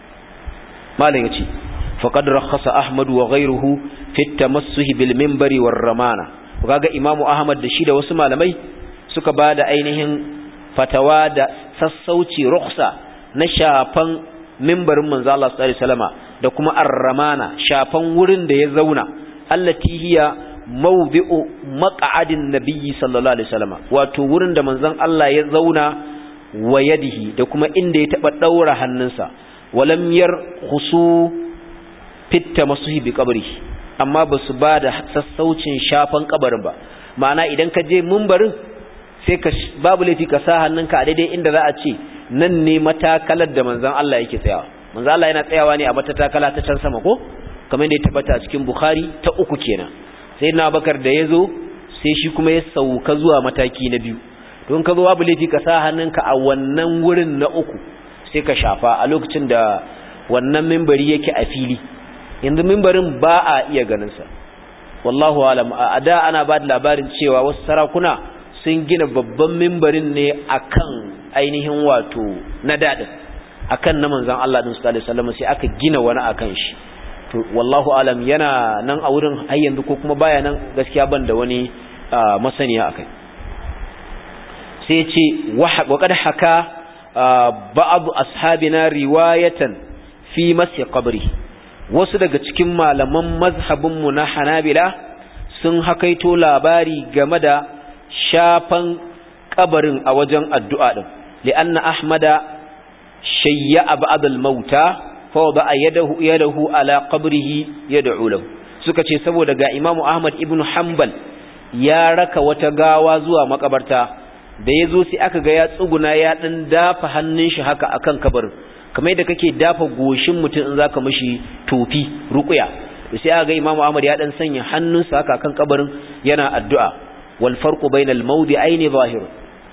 malam yace faqad rakhasa ahmad wa ghayruhu fi at-tamassuh bil minbari war ramana kaga imamu ahmad da shi da wasu malamai suka bada ainihin fatawa da sassauci rukhsa na shafan minbarin manzon Allah sallallahu alaihi wasallam da kuma ar-ramana shafan wurin da ya zauna allati hiya mawdi'u maq'adin nabiyyi sallallahu alaihi wasallam wato wurin da manzon Allah ya zauna wa yadihi da kuma inda ya taba daura hannunsa walam yar khusu fitta masuhi bi qabri amma basu ba da sassaucin shafan kabarin ba ma'ana idan ka je mumbarin sai ka babu laifi ka sa hannunka a daidai inda za a ce nan ne matakalar da manzon Allah yake tsayawa manzon Allah yana tsayawa ne a matakala ta can sama ko kamar yadda ya tabbata a cikin Bukhari ta uku kenan sai na Bakar da yazo sai shi kuma ya sauka zuwa mataki na biyu don ka zo babu laifi ka sa hannunka a wannan wurin na uku sai ka shafa a lokacin da wannan mimbari yake a fili yanzu mimbarin ba a iya ganinsa wallahu alam a da ana ba da labarin cewa wasu sarakuna sun gina babban mimbarin ne akan ainihin wato na daɗin akan na manzan Allah ɗin sallallahu alaihi wasallam sai aka gina wani akan shi to wallahu alam yana nan a wurin har yanzu ko kuma baya nan gaskiya ban da wani masaniya akai sai ce waƙad haka ba'abu ashabina riwayatan fi masi qabri wasu daga cikin malaman mazhabinmu na hanabila sun hakaito labari game da shafan kabarin a wajen addu'a din li'anna ahmada shayya ba'd al-mauta fa wada yadahu yadahu ala qabrihi yad'u lahu suka ce saboda ga imamu ahmad ibn hanbal ya raka wata gawa zuwa makabarta da ya zo sai aka ga ya tsuguna ya ɗan dafa hannun shi haka akan kabarin kamar yadda kake dafa goshin mutum in zaka mishi tofi ruqya da sai aka ga Imam Ahmad ya dan sanya hannunsa haka akan kabarin yana addu'a wal farqu bainal mawdi'aini zahir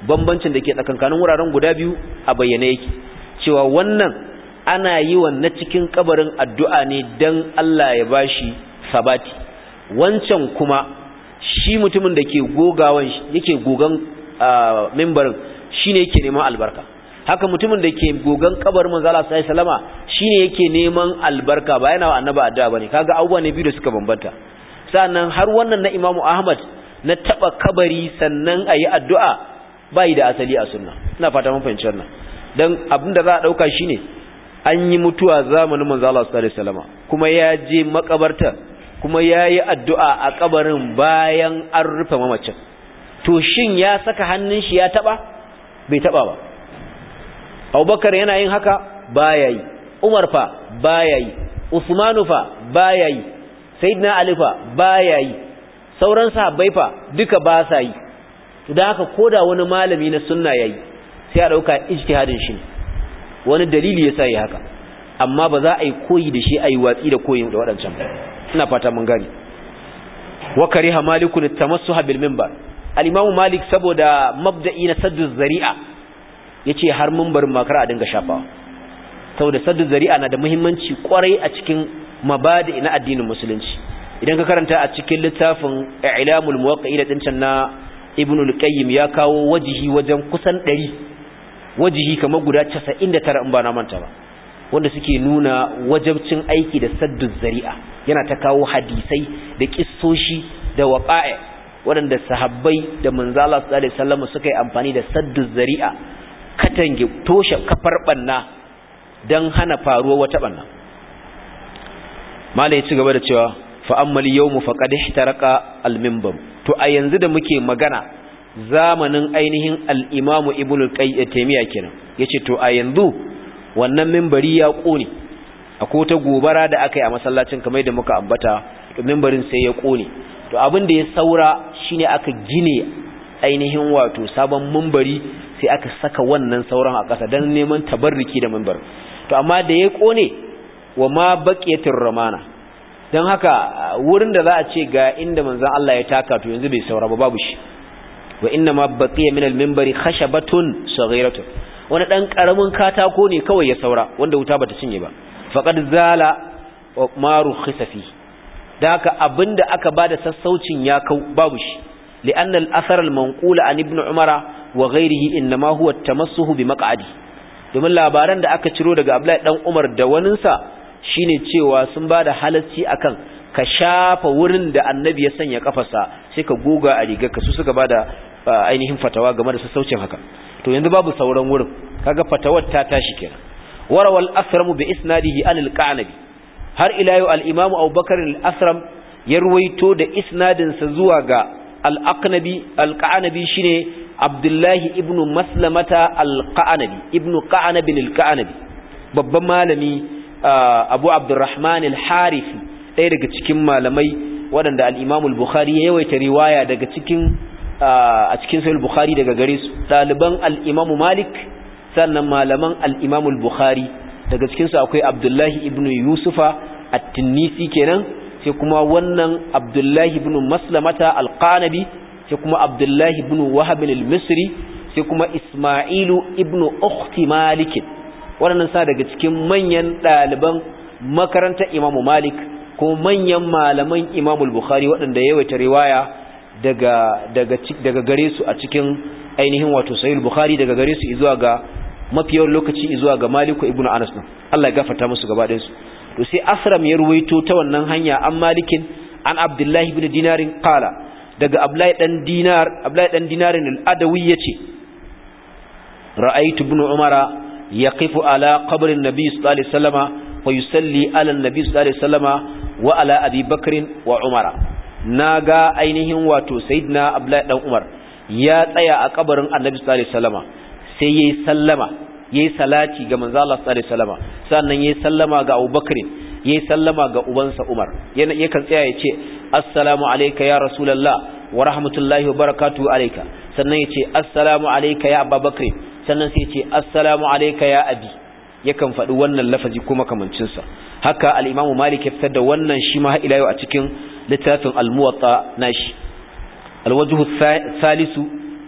bambancin da ke tsakankanin wuraren guda biyu a bayyane yake cewa wannan ana yi wa na cikin kabarin addu'a ne dan Allah ya bashi sabati wancan kuma shi mutumin da ke gogawan yake gogan mimbarin shine yake neman albarka haka mutumin da ke gogan kabarin manzo Allah sallallahu alaihi wasallama shine yake neman albarka ba yana wa annabi addu'a bane kaga abubuwa ne biyu da suka bambanta sannan har wannan na Imam Ahmad na taba kabari sannan ayi addu'a bai da asali a sunna ina fata mun fahimci wannan dan abinda za a dauka shine an yi mutuwa zamanin manzo Allah sallallahu alaihi wasallama kuma ya je makabarta kuma yayi addu'a a kabarin bayan an rufe mamacin to shin ya saka hannun shi ya taba bai taba ba Abubakar yana yin haka baya yi Umar fa baya yi Usmanu fa baya yi Sayyidina Ali fa baya yi sauran sahabbai fa duka ba sa yi to dan haka koda wani malami na sunna yayi sai a dauka ijtihadin shi wani dalili yasa yi haka amma ba za a yi koyi da shi a yi watsi da koyin da waɗancan ina fata mun gani wa kariha malikun tamassuha bil minbar al-imamu malik saboda mabda'i na saddu zari'a yace har minbarin makara a dinga shafawa saboda saddu zari'a na da muhimmanci kwarai a cikin mabadi na addinin musulunci idan ka karanta a cikin littafin i'lamul muwaqqi'in din can na ibnul qayyim ya kawo wajihi wajen kusan 100 wajihi kamar guda 99 in ba na manta ba wanda suke nuna wajabcin aiki da saddu zari'a yana ta kawo hadisai da kissoshi da waqa'i waɗanda sahabbai da manzala sallallahu alaihi wasallam suka yi amfani da saddu zari'a katange toshe kafar banna dan hana faruwa wata banna malai ya ci gaba da cewa fa ammal yawmu faqad ihtaraka al-minbar to a yanzu da muke magana zamanin ainihin al-imamu ibnu qayyim taymiya kenan yace to a yanzu wannan minbari ya kone akwai ta gobara da aka yi a masallacin kamar yadda muka ambata to minbarin sai ya kone to abin da ya saura shine aka gine ainihin wato sabon minbari sai aka saka wannan sauran a ƙasa dan neman tabarruki da minbar to amma da ya kone wa ma baqiyatir ramana dan haka wurin da za a ce ga inda manzon Allah ya taka to yanzu bai saura ba babu shi wa inna ma baqiya min al-minbari khashabatun saghiratun wani ɗan ƙaramin katako ne kawai ya saura wanda wuta bata cinye ba faqad zala wa maru khisafi da haka abinda aka bada sassaucin ya kau babu shi li'anna al-athar al-manqul an ibn umara wa ghayrihi inma huwa at-tamassuh bi maq'adi domin labaran da aka ciro daga Abdullahi dan Umar da waninsa shine cewa sun bada halacci akan ka shafa wurin da annabi ya sanya kafarsa sai ka goga a rigarka su suka bada ainihin fatawa game da sassaucin haka to yanzu babu sauran wurin kaga fatawar ta tashi kenan warawal asram bi isnadihi an al-qanabi har ila yau al-imam abubakar al-asram ya ruwaito da isnadin sa zuwa ga al-aqnabi al-qanabi shine abdullahi ibn maslamata al-qanabi ibn qanabi al-qanabi babban malami abu abdurrahman al-harifi ɗaya daga cikin malamai waɗanda al-imam al-bukhari ya yawaita riwaya daga cikin a cikin sahih bukhari daga gare su daliban al-imam malik sannan malaman al-imam al-bukhari daga cikin su akwai abdullahi ibn yusufa at-tinisi kenan sai kuma wannan abdullahi ibn maslamata al-qanabi sai kuma abdullahi ibn wahab al-misri sai kuma isma'ilu ibn ukhti malik waɗannan sa daga cikin manyan daliban makarantar imam malik ko manyan malaman imam al-bukhari waɗanda yawaita riwaya daga daga daga gare su a cikin ainihin wato sahih bukhari daga gare su zuwa ga mafiyar lokaci zuwa ga maliku ibnu anas din Allah ya gafarta musu gaba ɗayan su to sai asram ya ruwaito ta wannan hanya an malikin an abdullahi ibn dinarin qala daga abdullahi dan dinar abdullahi dan dinarin al-adawi yace ra'aytu ibn umara yaqifu ala qabri an-nabi sallallahu alaihi wasallama wa yusalli ala an-nabi sallallahu alaihi wasallama wa ala abi bakr wa umara na ga ainihin wato sayyidina abdullahi dan umar ya tsaya a kabarin annabi sallallahu alaihi wasallama sai yayi sallama yayi salati ga manzo Allah sallallahu alaihi wasallama sannan yayi sallama ga abubakar yayi sallama ga ubansa umar yana yakan tsaya ya ce assalamu alayka ya rasulullah wa rahmatullahi wa barakatuhu alayka sannan ya ce assalamu alayka ya abubakar sannan sai ya ce assalamu alayka ya abi yakan faɗi wannan lafazi kuma kamancinsa haka al-imamu malik ya fitar da wannan shi ma ila yau a cikin littafin al-muwatta nashi al-wajhu thalithu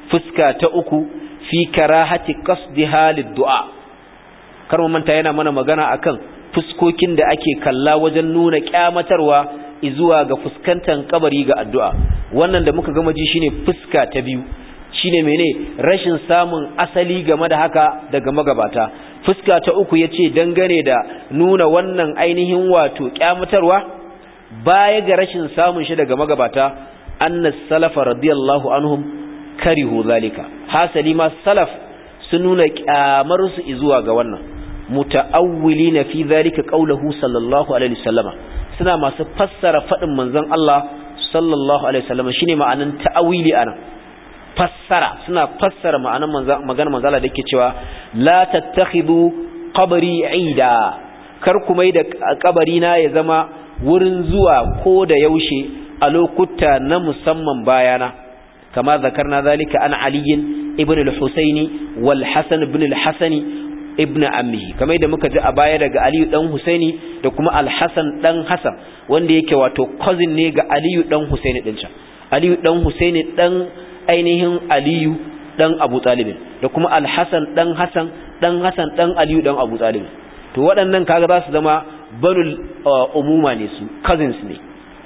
fuska ta uku fi karahati qasdiha lid-du'a kar mu manta yana mana magana akan fuskokin da ake kalla wajen nuna kyamatarwa zuwa ga fuskantar kabari ga addu'a wannan da muka gama ji shine fuska ta biyu shine mene rashin samun asali game da haka daga magabata fuska ta uku yace dangane da nuna wannan ainihin wato kyamatarwa baya ga rashin samun shi daga magabata annas salafa radiyallahu anhum karihu zalika hasali ma salaf sun nuna kyamar su zuwa ga wannan muta'awwilina fi zalika qawluhu sallallahu alaihi wasallama suna masu fassara fadin manzon Allah sallallahu alaihi wasallama shine ma'anan ta'awili anan fassara suna fassara ma'anan maganar manzon Allah da yake cewa la tattakhidu qabri ida kar ku mai da kabari na ya zama wurin zuwa ko da yaushe a lokuta na musamman bayana kama zakarna zalika an aliyin ibn al-husaini wal hasan ibn al-hasani ibn ammihi kamar da muka ji a baya daga aliyu dan husaini da kuma al-hasan dan hasan wanda yake wato cousin ne ga aliyu dan husaini din can aliyu dan husaini dan ainihin aliyu dan abu talib da kuma al-hasan dan hasan dan hasan dan aliyu dan abu talib to waɗannan kaga za su zama banul umuma ne su cousins ne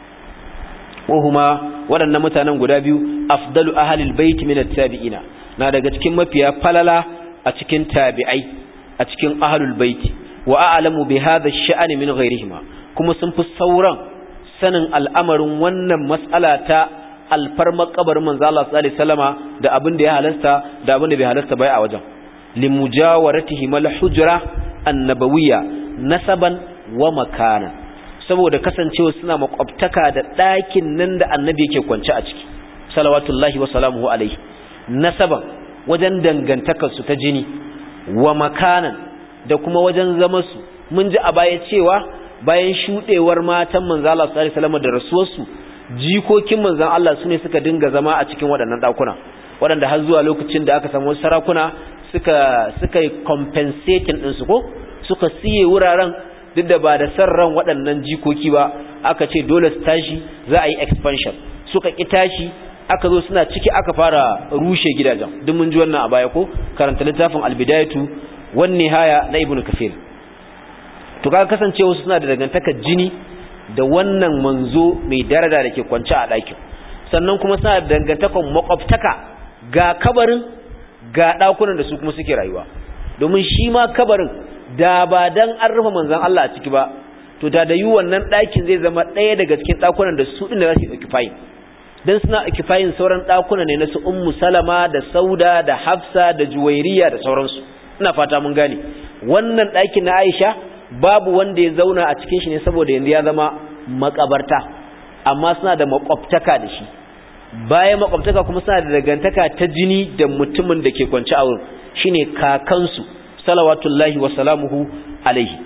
wahuma waɗannan mutanen guda biyu afdalu ahlil bait min at-tabi'ina na daga cikin mafiya falala a cikin tabi'ai a cikin ahlul bait wa a'lamu bi hadha ash-sha'n min ghayrihima kuma sun fi sauran sanin al'amarin wannan mas'ala ta alfarma kabarin manzo Allah sallallahu alaihi wasallama da abin da ya halasta da abin da bai halasta bai a wajen limujawaratihi mal hujra annabawiyya nasaban wa makana saboda kasancewa suna makwabtaka da ɗakin nan da annabi yake kwance a ciki salawatullahi wa salamuhu alaihi nasaban wajen dangantakar su ta jini wa makanan da kuma wajen zama su mun ji a baya cewa bayan shudewar matan manzo Allah sallallahu alaihi wasallam da rasuwarsu jikokin manzon Allah sune suka dinga zama a cikin waɗannan ɗakuna waɗanda har zuwa lokacin da aka samu sarakuna suka suka yi compensating din su ko suka siye wuraren duk da ba da san ran waɗannan jikoki ba aka ce dole su tashi za a yi expansion suka ki tashi aka zo suna ciki aka fara rushe gidajen duk mun ji wannan a baya ko karanta littafin albidayatu wan nihaya na ibnu kafir to kaga kasancewa suna da dangantakar jini da wannan manzo mai daraja da ke kwance a ɗakin sannan kuma suna da dangantakar makwabtaka ga kabarin ga ɗakunan da su kuma suke rayuwa domin shi ma kabarin da ba dan an rufe manzon Allah a ciki ba to da da yi wannan ɗakin zai zama ɗaya daga cikin ɗakunan da su ɗin da za su occupying dan suna occupying sauran ɗakuna ne na su ummu salama da sauda da hafsa da juwairiya da sauransu ina fata mun gane wannan ɗakin na aisha babu wanda ya zauna a cikin shi ne saboda yanzu ya zama makabarta amma suna da makwabtaka da shi bayan makwabtaka kuma suna da dangantaka ta jini da mutumin da ke kwance a wurin shine kakansu salawatullahi wa salamuhu alaihi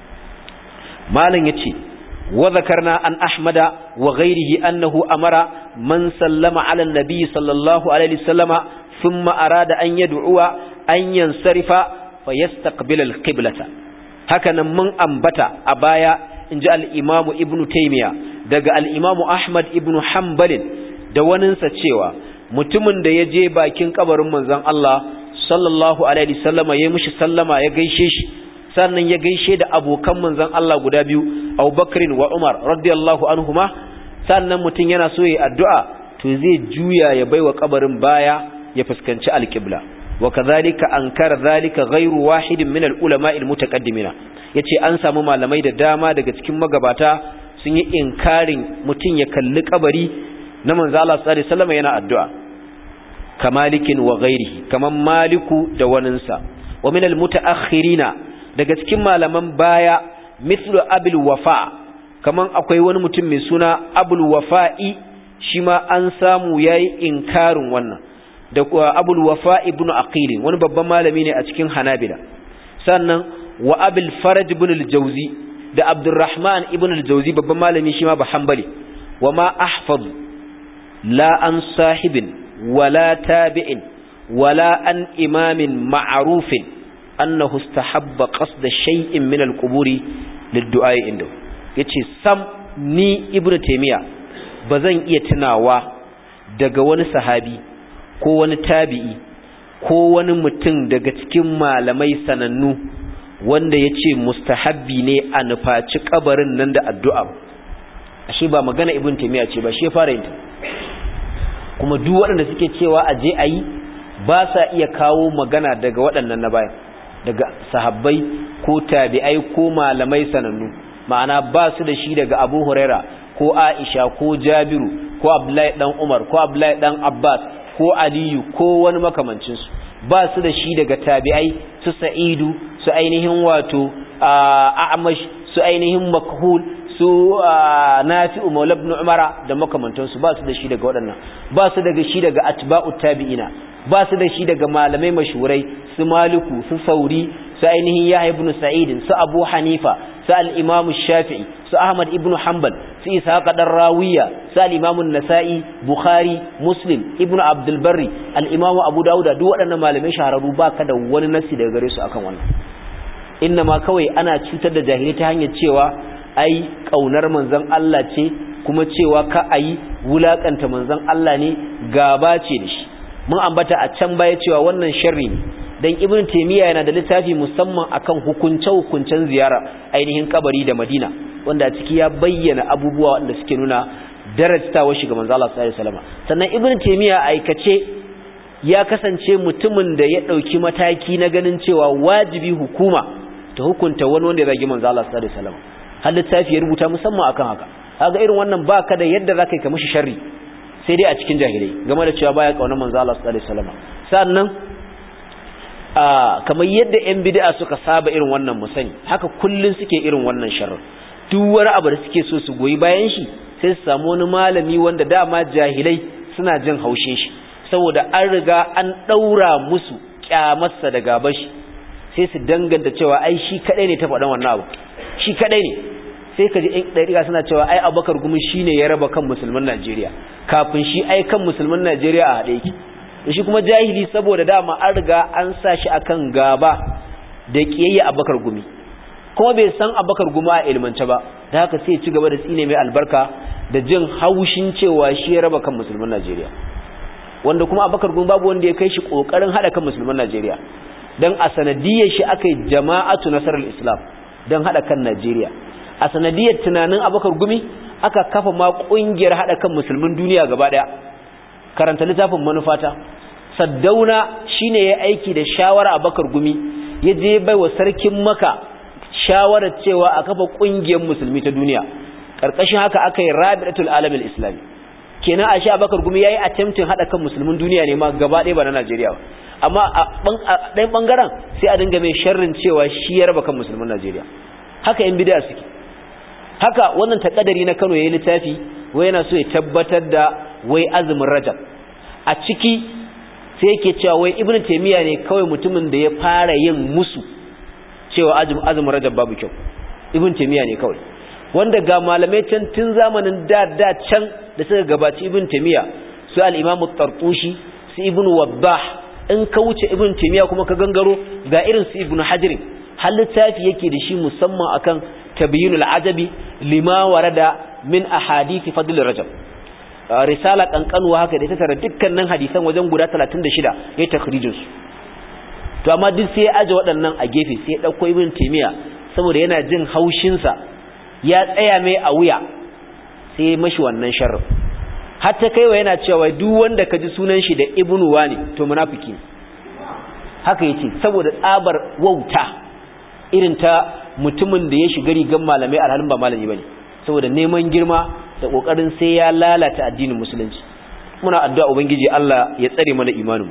malam yace wa zakarna an ahmada wa ghairihi annahu amara man sallama ala nabi sallallahu alaihi wasallama thumma arada an yad'uwa an yansarifa fayastaqbil alqiblata hakanan mun ambata a baya inji al-imam ibnu taymiya daga al-imam ahmad ibnu hanbal da waninsa cewa mutumin da ya je bakin kabarin manzon Allah sallallahu alaihi sallama ya mishi sallama ya gaishe shi sannan ya gaishe da abokan manzon Allah guda biyu Abubakar wa Umar radiyallahu anhuma sannan mutum yana so ya addu'a to zai juya ya baiwa kabarin baya ya fuskanci alqibla wa kadhalika ankara dhalika ghayru wahidin min al-ulama al-mutaqaddimina yace an samu malamai da dama daga cikin magabata sun yi inkarin mutum ya kalli kabari na manzo Allah sallallahu alaihi wasallam yana addu'a kamalikin wa ghairihi kaman maliku da waninsa wa min almutaakhirina daga cikin malaman baya mithlu abul wafa kaman akwai wani mutum mai suna abul wafa'i shi ma an samu yayi inkarin wannan da abul wafa ibn aqil wani babban malami ne a cikin hanabila sannan wa abul faraj ibn al-jawzi da abdurrahman ibn al-jawzi babban malami shi ma ba hanbali wa ma ahfaz la an sahibin ولا تابع ولا أن إمام معروف أنه استحب قصد شيء من القبور للدعاء عنده yace sam ni ibnu taymiya bazan iya tunawa daga wani sahabi ko wani tabi'i ko wani mutum daga cikin malamai sanannu wanda ya ce mustahabbi ne a nufaci kabarin nan da addu'a ashe ba magana ibn taimiyya ce ba shi fara yin kuma duk waɗanda suke cewa a je a yi ba sa iya kawo magana daga waɗannan na bayan daga sahabbai ko tabi'ai ko malamai sanannu ma'ana ba su da shi daga abu huraira ko aisha ko jabiru ko abdullahi dan umar ko abdullahi dan abbas ko aliyu ko wani makamancinsu ba su da shi daga tabi'ai su sa'idu su ainihin wato a'amash su ainihin makhul su nafi'u maula ibn umara da makamantansu ba su da shi daga waɗannan ba su daga shi daga atba'u tabi'ina ba su da shi daga malamai mashurai su maliku su sauri su ainihin yahya ibn sa'id su abu hanifa su al-imam shafi'i su ahmad ibn hanbal su ishaq dan rawiya su al-imam an-nasa'i bukhari muslim ibn abdul barri al-imam abu dauda duk waɗannan malamai shahararru baka da wani nasi daga gare su akan wannan inna ma kawai ana cutar da jahili ta hanyar cewa ai kaunar manzon Allah ce kuma cewa ka ayi wulakanta manzon Allah ne gaba ce da shi mun ambata a can baya cewa wannan sharri ne dan ibn taymiya yana da littafi musamman akan hukunce hukuncen ziyara ainihin kabari da madina wanda a ciki ya bayyana abubuwa wanda suke nuna darajtawar shi ga manzo Allah sallallahu alaihi wasallam sannan ibn taymiya aikace ya kasance mutumin da ya dauki mataki na ganin cewa wajibi hukuma ta hukunta wani wanda ya zagi manzo Allah sallallahu alaihi wasallam har littafi ya rubuta musamman akan haka kaga irin wannan baka da yadda zaka yi ka mishi sharri sai dai a cikin jahilai game da cewa baya kauna manzo Allah sallallahu alaihi wasallam sannan a kamar yadda ƴan bid'a suka saba irin wannan musani haka kullun suke irin wannan sharri duk wani abu da suke so su goyi bayan shi sai su samu wani malami wanda dama jahilai suna jin haushin shi saboda an riga an daura musu kyamarsa da gaban shi sai su danganta cewa ai shi kadai ne ta faɗan wannan abu shi kadai ne sai ka ji ɗan ɗariƙa suna cewa ai abubakar gumi shi ne ya raba kan musulman najeriya kafin shi ai kan musulman najeriya a haɗe ki da shi kuma jahili saboda dama an riga an sa shi akan gaba da ƙiyayya abubakar gumi kuma bai san abubakar gumi a ilmance ba da haka sai ci gaba da tsine mai albarka da jin haushin cewa shi ya raba kan musulman najeriya wanda kuma abubakar gumi babu wanda ya kai shi ƙoƙarin haɗa kan musulman najeriya don a sanadiyar shi aka yi jama'atu nasarar islam don haɗa kan najeriya a sanadiyar tunanin abakar gumi aka kafa ma kungiyar hada kan musulmin duniya gaba daya karanta littafin manufata saddauna shine ya aiki da shawara abakar gumi ya je bai wa sarkin maka shawarar cewa a kafa kungiyar musulmi ta duniya karkashin haka aka yi rabi'atul alamil islami kenan a sha abakar gumi yayi attempting hada kan musulmin duniya ne ma gaba ɗaya ba na Najeriya ba amma a ɗayan bangaren sai a dinga mai sharrin cewa shi ya raba kan musulmin Najeriya haka yan bid'a suke haka wannan takadari na Kano yayi littafi wai yana so ya tabbatar da wai azumin Rajab a ciki sai yake cewa wai Ibn Taymiyyah ne kawai mutumin da ya fara yin musu cewa azumin Rajab babu kyau Ibn Taymiyyah ne kawai wanda ga malamai can tun zamanin da da can da suka gabaci Ibn Taymiyyah su al-Imam Tartushi su Ibn Wabbah in ka wuce Ibn Taymiyyah kuma ka gangaro ga irin su Ibn Hajar har littafi yake da shi musamman akan tabyinul ajabi lima warada min ahadith fadl rajab risala kankanuwa haka da ta tara dukkanin hadisan wajen guda 36 ya takhrijin su to amma duk sai ya aje waɗannan a gefe sai ya dauko ibn taymiya saboda yana jin haushin sa ya tsaya mai a wuya sai ya mashi wannan sharri hatta kaiwa yana cewa duk wanda ka ji sunan shi da ibnu wani to munafiki haka yace saboda tsabar wauta irin ta mutumin da ya shiga rigan malamai alhalin ba malami bane saboda neman girma da kokarin sai ya lalata addinin musulunci muna addu'a ubangiji Allah ya tsare mana imanin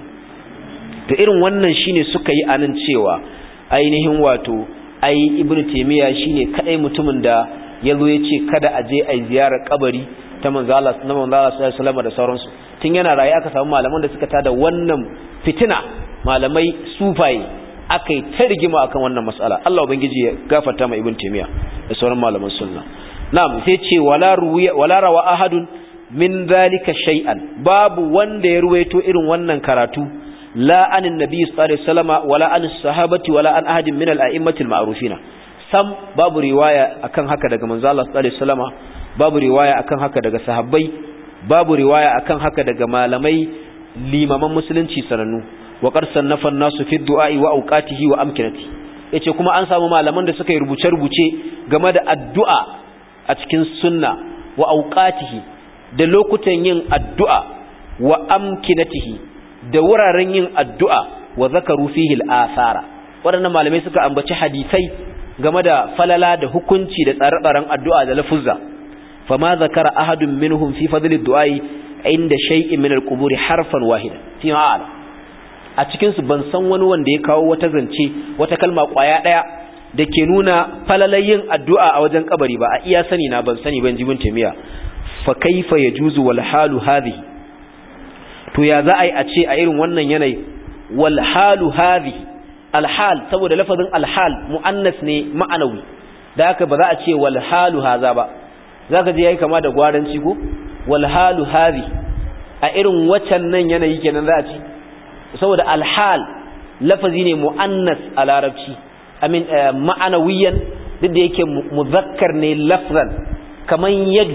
to irin wannan shine suka yi anan cewa ainihin wato ai ibnu taymiya shine kadai mutumin da yazo yace kada a je ai ziyarar kabari ta manzo Allah na manzo Allah sallallahu alaihi wasallam da sauransu tun yana raye aka samu malaman da suka tada wannan fitina malamai sufaye aka yi ta rigima akan wannan mas'ala Allah ubangiji ya gafarta ma ibn taymiya da sauran malaman sunna na'am sai ce wala ruwiya wala rawa ahadun min zalika shay'an babu wanda ya ruwaito irin wannan karatu la anin nabi sallallahu alaihi wasallama wala an sahabati wala an ahadin min al-a'immatil ma'rufina sam babu riwaya akan haka daga manzo Allah sallallahu alaihi wasallama babu riwaya akan haka daga sahabbai babu riwaya akan haka daga malamai limaman musulunci sanannu wa qad sannafa an-nasu fi du'a'i wa awqatihi wa amkinati yace kuma an samu malaman da suka yi rubuce-rubuce game da addu'a a cikin sunna wa awqatihi da lokutan yin addu'a wa amkinatihi da wuraren yin addu'a wa zakaru fihi al-athara waɗannan malamai suka ambaci hadisai game da falala da hukunci da tsare-tsaren addu'a da lafuzza fama zakara ahadun minhum fi fadli du'ai inda shay'in min al-quburi harfan wahida fi ma'ala a cikin su ban san wani wanda ya kawo wata zance wata kalma kwaya daya da ke nuna falalayin addu'a a wajen kabari ba a iya sani na ban sani ban jibin tamiya fa kaifa yajuzu wal halu hadhihi to ya za a yi a ce a irin wannan yanayi wal halu hadhihi alhal saboda lafazin alhal mu'annas ne ma'anawi da haka ba za a ce wal halu haza ba zaka je yayi kama da gwaranci ko wal halu hadhi a irin waccan nan yanayi kenan za a ce saboda alhal lafazi ne mu'annas a larabci amin ma'anawiyan duk da yake muzakkar ne lafzan kaman yadu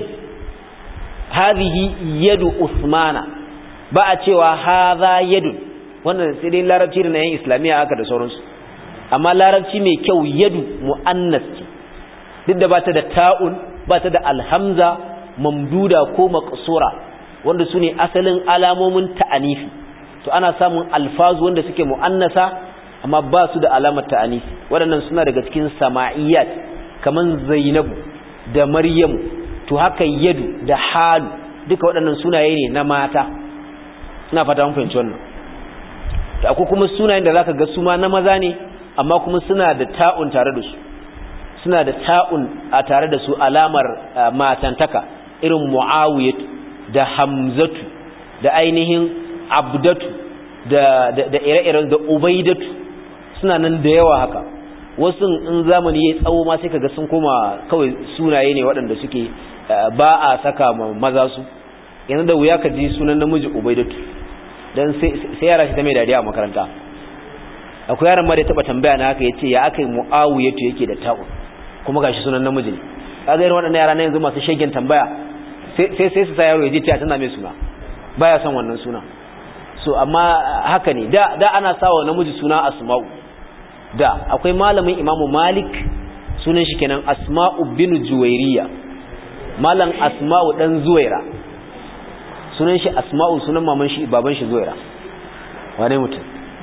hadhihi yadu usmana ba a cewa hadha yadu wannan sai dai larabci da na yan islamiyya haka da sauransu amma larabci mai kyau yadu mu'annas ce duk da bata da ta'un bata da alhamza mamduda ko maqsura wanda su ne asalin alamomin ta'anifi to ana samun alfazu wanda suke mu'annasa amma ba su da alamar ta'anifi waɗannan suna daga cikin sama'iyat kaman zainabu da maryamu to haka yadu da halu duka waɗannan sunaye ne na mata ina fata mun fahimci wannan da akwai kuma sunayen da zaka ga su ma na maza ne amma kuma suna da ta'un tare da su suna da ta'un a tare da su alamar matantaka irin muawiyatu da hamzatu da ainihin abdatu da da ire-iren da ubaidatu suna nan da yawa haka wasu in zamani ya tsawo ma sai kaga sun koma kawai sunaye ne waɗanda suke ba a saka maza su yanzu da wuya ka ji sunan namiji ubaidatu dan sai yara shi ta mai dariya a makaranta akwai yaran ma da taba tambaya na haka yace ya aka yi muawiyatu yake da ta'un kuma gashi sunan namiji ne kaga irin waɗannan yara na yanzu masu shegen tambaya sai sai su sa yaro ya je ta tana mai suna baya son wannan suna so amma haka ne da da ana sawa namiji suna asma'u da akwai malamin imamu malik sunan shi kenan asma'u bin juwairiya malam asma'u dan zuwaira sunan shi asma'u sunan maman shi baban shi zuwaira wane mutum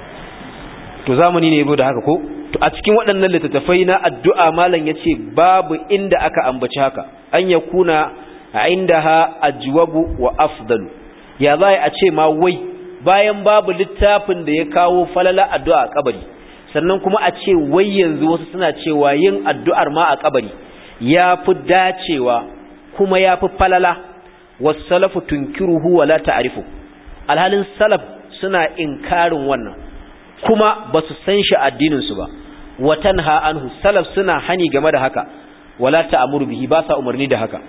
to zamani ne yabo da haka ko to a cikin waɗannan littattafai na addu'a malam yace babu inda aka ambaci haka an yakuna indaha ajwabu wa afdalu ya za a ce ma wai bayan babu littafin da ya kawo falala addu'a a kabari sannan kuma a ce wai yanzu wasu suna cewa yin addu'ar ma a kabari ya fi dacewa kuma ya fi falala wasalafu tunkiruhu wa la ta'rifu alhalin salaf suna inkarin wannan kuma ba su san shi addinin su ba watan ha anhu salaf suna hani game da haka wala ta'muru bihi ba sa umarni da haka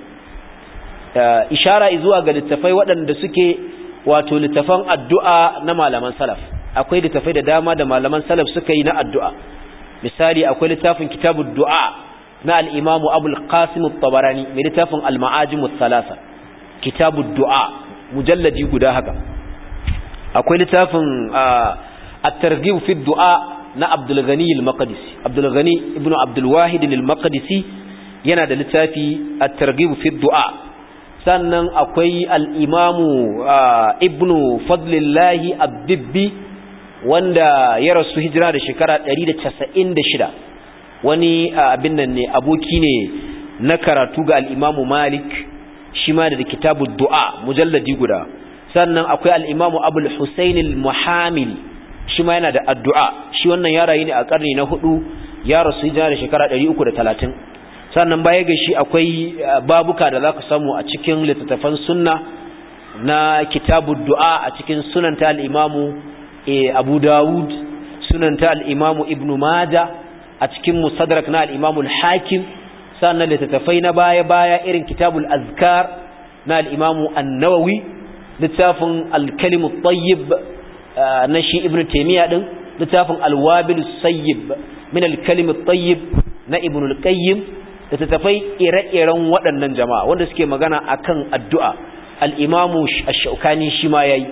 ishara zuwa ga littafai waɗanda suke wato littafan addu'a na malaman salaf akwai littafai da dama da malaman salaf suka yi na addu'a misali akwai littafin kitabud du'a na al-imamu abul qasim at-tabarani mai littafin al-ma'ajim ath-thalatha kitabud du'a mujalladi guda haka akwai littafin at-targhib fi du'a na Abdul Ghani al-Maqdisi Abdul Ghani ibn Abdul Wahid al-Maqdisi yana da littafi at-targhib fi du'a sannan akwai al-Imamu Ibn Fadlillah ad-Dibbi wanda ya rasu hijira da shekara 196 wani abin nan ne aboki ne na karatu ga al-Imamu Malik shi ma da kitabud du'a mujalladi guda sannan akwai al-Imamu Abul Husayn al-Muhamili shi ma yana da addu'a shi wannan ya rayu ne a karni na hudu ya rasu hijira da shekara 330 sannan baya ga shi akwai babuka da zaka samu a cikin littattafan sunna na kitabud du'a a cikin sunanta al-Imamu Abu Dawud sunanta al-Imamu Ibn Majah a cikin musadrak na al-Imamu al-Hakim sannan littattafai na baya-baya irin kitabul azkar na al'imamu annawawi littafin alkalimu tayyib na shi ibn taimiyya ɗin littafin alwabil sayyib min alkalimu tayyib na ibn al-qayyim littattafai ire-iren waɗannan jama'a wanda suke magana akan addu'a al'imamu ash-shaukani shi ma yayi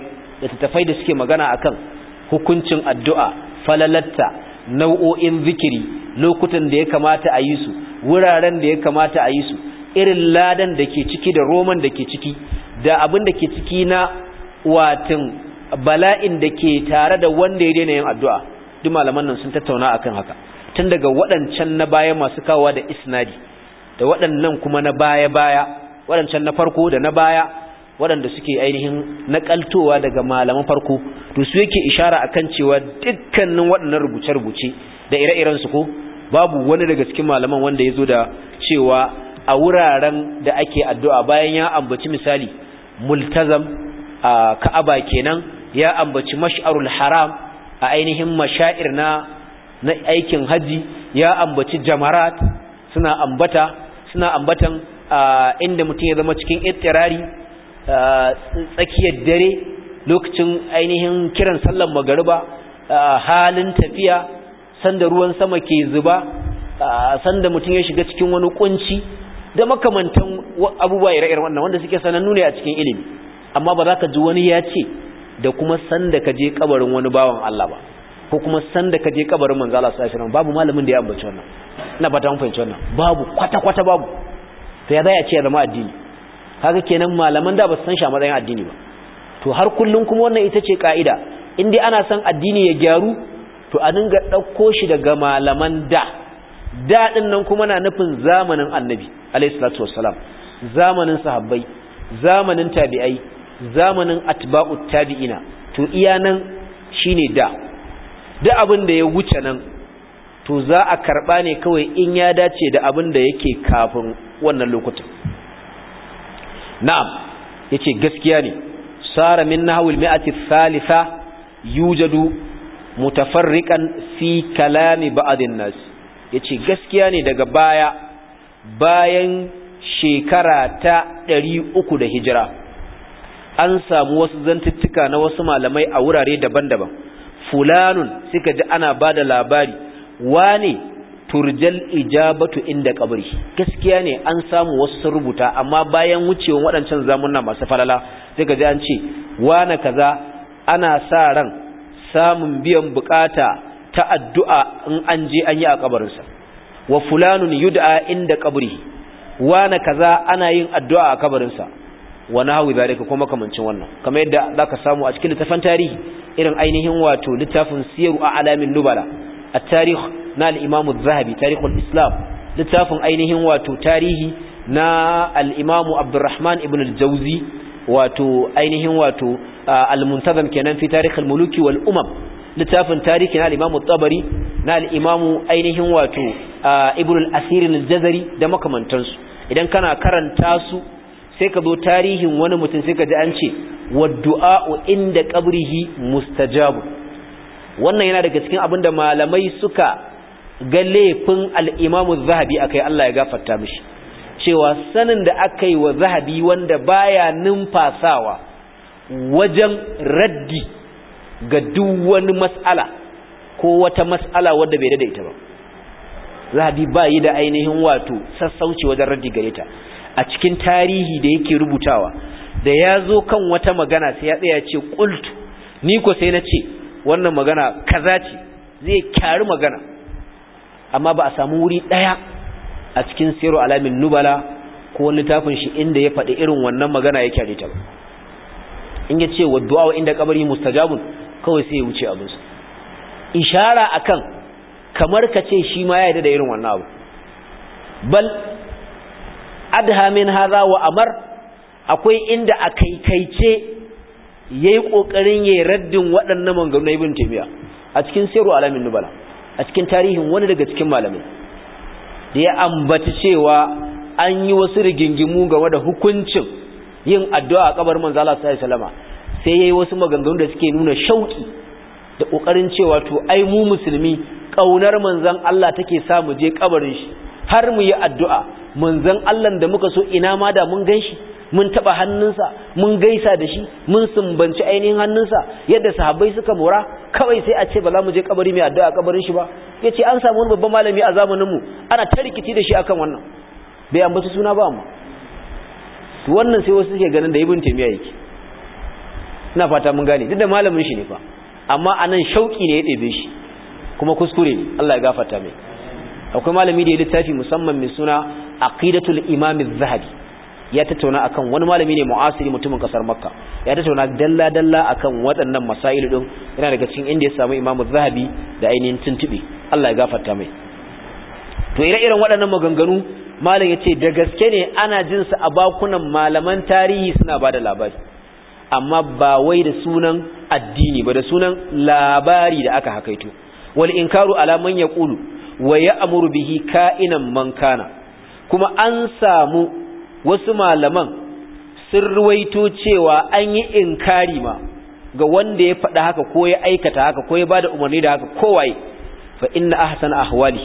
da tattafai da suke magana akan hukuncin addu'a falalatta nau'o'in zikiri lokutan da ya kamata a yi su wuraren da ya kamata a yi su irin ladan da ke ciki da roman da ke ciki da abin da ke ciki na watin bala'in da ke tare da wanda ya daina yin addu'a duk malaman nan sun tattauna akan haka tun daga waɗancan na baya masu kawowa da isnadi da waɗannan kuma na baya-baya waɗancan na farko da na baya waɗanda suke ainihin naƙaltowa daga malaman farko to su yake ishara akan cewa dukkanin waɗannan rubuce-rubuce da ire-iren su ko babu wani daga cikin malaman wanda ya zo da cewa a wuraren da ake addu'a bayan ya ambaci misali multazam a ka'aba kenan ya ambaci mash'arul haram a ainihin mashair na na aikin haji ya ambaci jamarat suna ambata suna ambatan inda mutum ya zama cikin ittirari tsakiyar dare lokacin ainihin kiran sallar magariba halin tafiya sanda ruwan sama ke zuba sanda mutum ya shiga cikin wani kunci da makamantan abubuwa ire-iren wannan wanda suke sanannu ne a cikin ilimi amma ba za ka ji wani ya ce da kuma sanda ka je kabarin wani bawan Allah ba ko kuma sanda ka je kabarin manzo Allah sallallahu alaihi wasallam babu malamin da ya ambaci wannan ina fata mun fahimci wannan babu kwata kwata babu to ya zai a ce ya zama addini kaga kenan malaman da ba su san shi a matsayin addini ba to har kullun kuma wannan ita ce kaida in dai ana son addini ya gyaru to a dinga dauko shi daga malaman da da din nan kuma na nufin zamanin annabi alayhi salatu wassalam zamanin sahabbai zamanin tabi'ai zamanin atba'ut tabi'ina to iya nan shine da duk abin da ya wuce nan to za a karba ne kawai in ya dace da abin da yake kafin wannan lokutan na'am yace gaskiya ne sara min nahwil mi'ati thalitha yujadu mutafarriqan fi kalami ba'dhin nas yace gaskiya ne daga baya bayan shekara ta 300 da hijira an samu wasu zantuttuka na wasu malamai a wurare daban-daban fulanun suka ji ana ba da labari wane turjal ijabatu inda kabari gaskiya ne an samu wasu sun rubuta amma bayan wucewan waɗancan zamunna masu falala suka ji an ce wane kaza ana sa ran samun biyan bukata ta addu'a in an je an yi a kabarinsa wa fulanun yud'a inda kabari wane kaza ana yin addu'a a kabarinsa wa nahwi zalika kuma kamancin wannan kamar yadda zaka samu a cikin littafin tarihi irin ainihin wato littafin siyaru a alamin nubala a tarih na al-imam az-zahabi tarihul islam littafin ainihin wato tarihi na al-imam abdurrahman ibn al-jawzi wato ainihin wato al-muntazam kenan fi tarikh al-muluki wal umam littafin tarihi na al-imam at-tabari na al-imam ainihin wato ibn al-asir al-jazari da makamantansu idan kana karanta su sai ka zo tarihin wani mutum sai ka ji an ce wadda'u inda qabrihi mustajabu wannan yana daga cikin abinda malamai suka ga laifin al-Imam az-Zahabi akai Allah ya gafarta mishi cewa sanin da aka yi wa Zahabi wanda baya numfasawa wajen raddi ga duk wani mas'ala ko wata mas'ala wadda bai da ita ba Zahabi ba yi da ainihin wato sassauci wajen raddi gare ta a cikin tarihi da yake rubutawa da ya zo kan wata magana sai ya tsaya ce qultu ni ko sai na ce wannan magana kaza ce zai kyari magana amma ba a samu wuri daya a cikin siru alamin nubala ko littafin shi inda ya faɗi irin wannan magana ya kyare ta ba in ya ce waddu'a inda kabari mustajabun kawai sai ya wuce abinsa ishara akan kamar ka ce shi ma ya yarda da irin wannan abu bal adha min hadha wa amar akwai inda a kaikaice yayi kokarin yayi raddin waɗannan maganganu ibn taymiya a cikin siru alamin nubala a cikin tarihin wani daga cikin malamai da ya ambaci cewa an yi wasu rigingimu game da hukuncin yin addu'a a kabar manzo Allah sallallahu alaihi wasallam sai yayi wasu maganganu da suke nuna shauki da kokarin cewa to ai mu musulmi kaunar manzon Allah take sa mu je kabarin shi har mu yi addu'a manzon Allah da muka so ina ma da mun ganshi mun taba hannunsa mun gaisa da shi mun sumbanci ainihin hannunsa yadda sahabbai suka mora kawai sai a ce ba za mu je kabari mai addu'a kabarin shi ba yace an samu wani babban malami a zamanin mu ana ta rikici da shi akan wannan bai ambaci suna ba amma to wannan sai wasu suke ganin da ibn taymiya yake ina fata mun gane duk da malamin shi ne fa amma anan shauki ne ya ɗebe shi kuma kuskure ne Allah ya gafarta mai akwai malami da ya littafi musamman mai suna aqidatul imam az-zahabi ya tattauna akan wani malami ne mu'asiri mutumin kasar makka ya tattauna dalla dalla akan waɗannan masailu din yana daga cikin inda ya samu imam az-zahabi da ainihin tuntube Allah ya gafarta mai to ire-iren waɗannan maganganu malam yace da gaske ne ana jin su a bakunan malaman tarihi suna bada labari amma ba wai da sunan addini ba da sunan labari da aka hakaito wal inkaru ala man yaqulu wa ya'muru bihi ka'inan man kana kuma an samu wasu malaman sun ruwaito cewa an yi inkari ma ga wanda ya faɗa haka ko ya aikata haka ko ya bada umarni da haka kowaye fa inna ahsana ahwali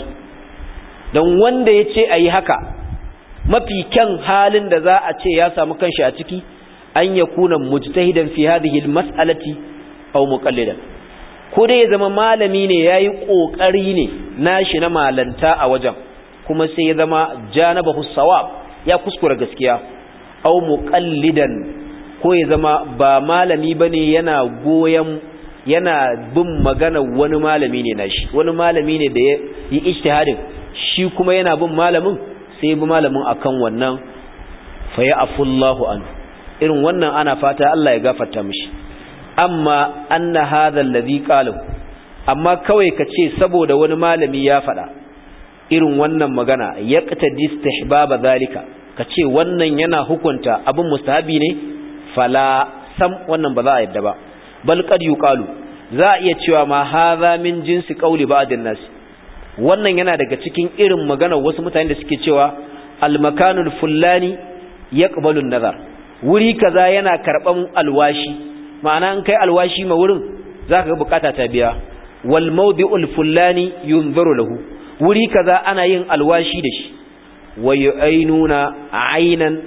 don wanda ya ce ayi haka mafi kyan halin da za a ce ya samu kanshi a ciki an yakuna mujtahidan fi hadhihi almas'alati aw muqallidan ko dai ya zama malami ne yayi kokari ne nashi na malanta a wajen kuma sai ya zama janabahu sawab ya kuskura gaskiya aw muqallidan ko ya zama ba malami bane yana goyen yana bin magana wani malami ne nashi wani malami ne da ya yi ijtihadin shi kuma yana bin malamin sai bi malamin akan wannan fa ya afullahu an irin wannan ana fata Allah ya gafarta mishi amma anna hadha alladhi qala amma kawai kace saboda wani malami ya faɗa irin wannan magana yaqtadi istihbaba zalika kace wannan yana hukunta abin mustahabi ne fala sam wannan ba za a yadda ba bal qad yuqalu za a iya cewa ma hadha min jinsi qawli ba'din nas wannan yana daga cikin irin magana wasu mutane da suke cewa al makanul fulani yaqbalu an-nazar wuri kaza yana karban alwashi ma'ana an kai alwashi ma wurin zaka ga bukata ta biya wal mawdi'ul fulani yunzaru lahu wuri kaza ana yin alwashi da shi wayu'ainuna aynan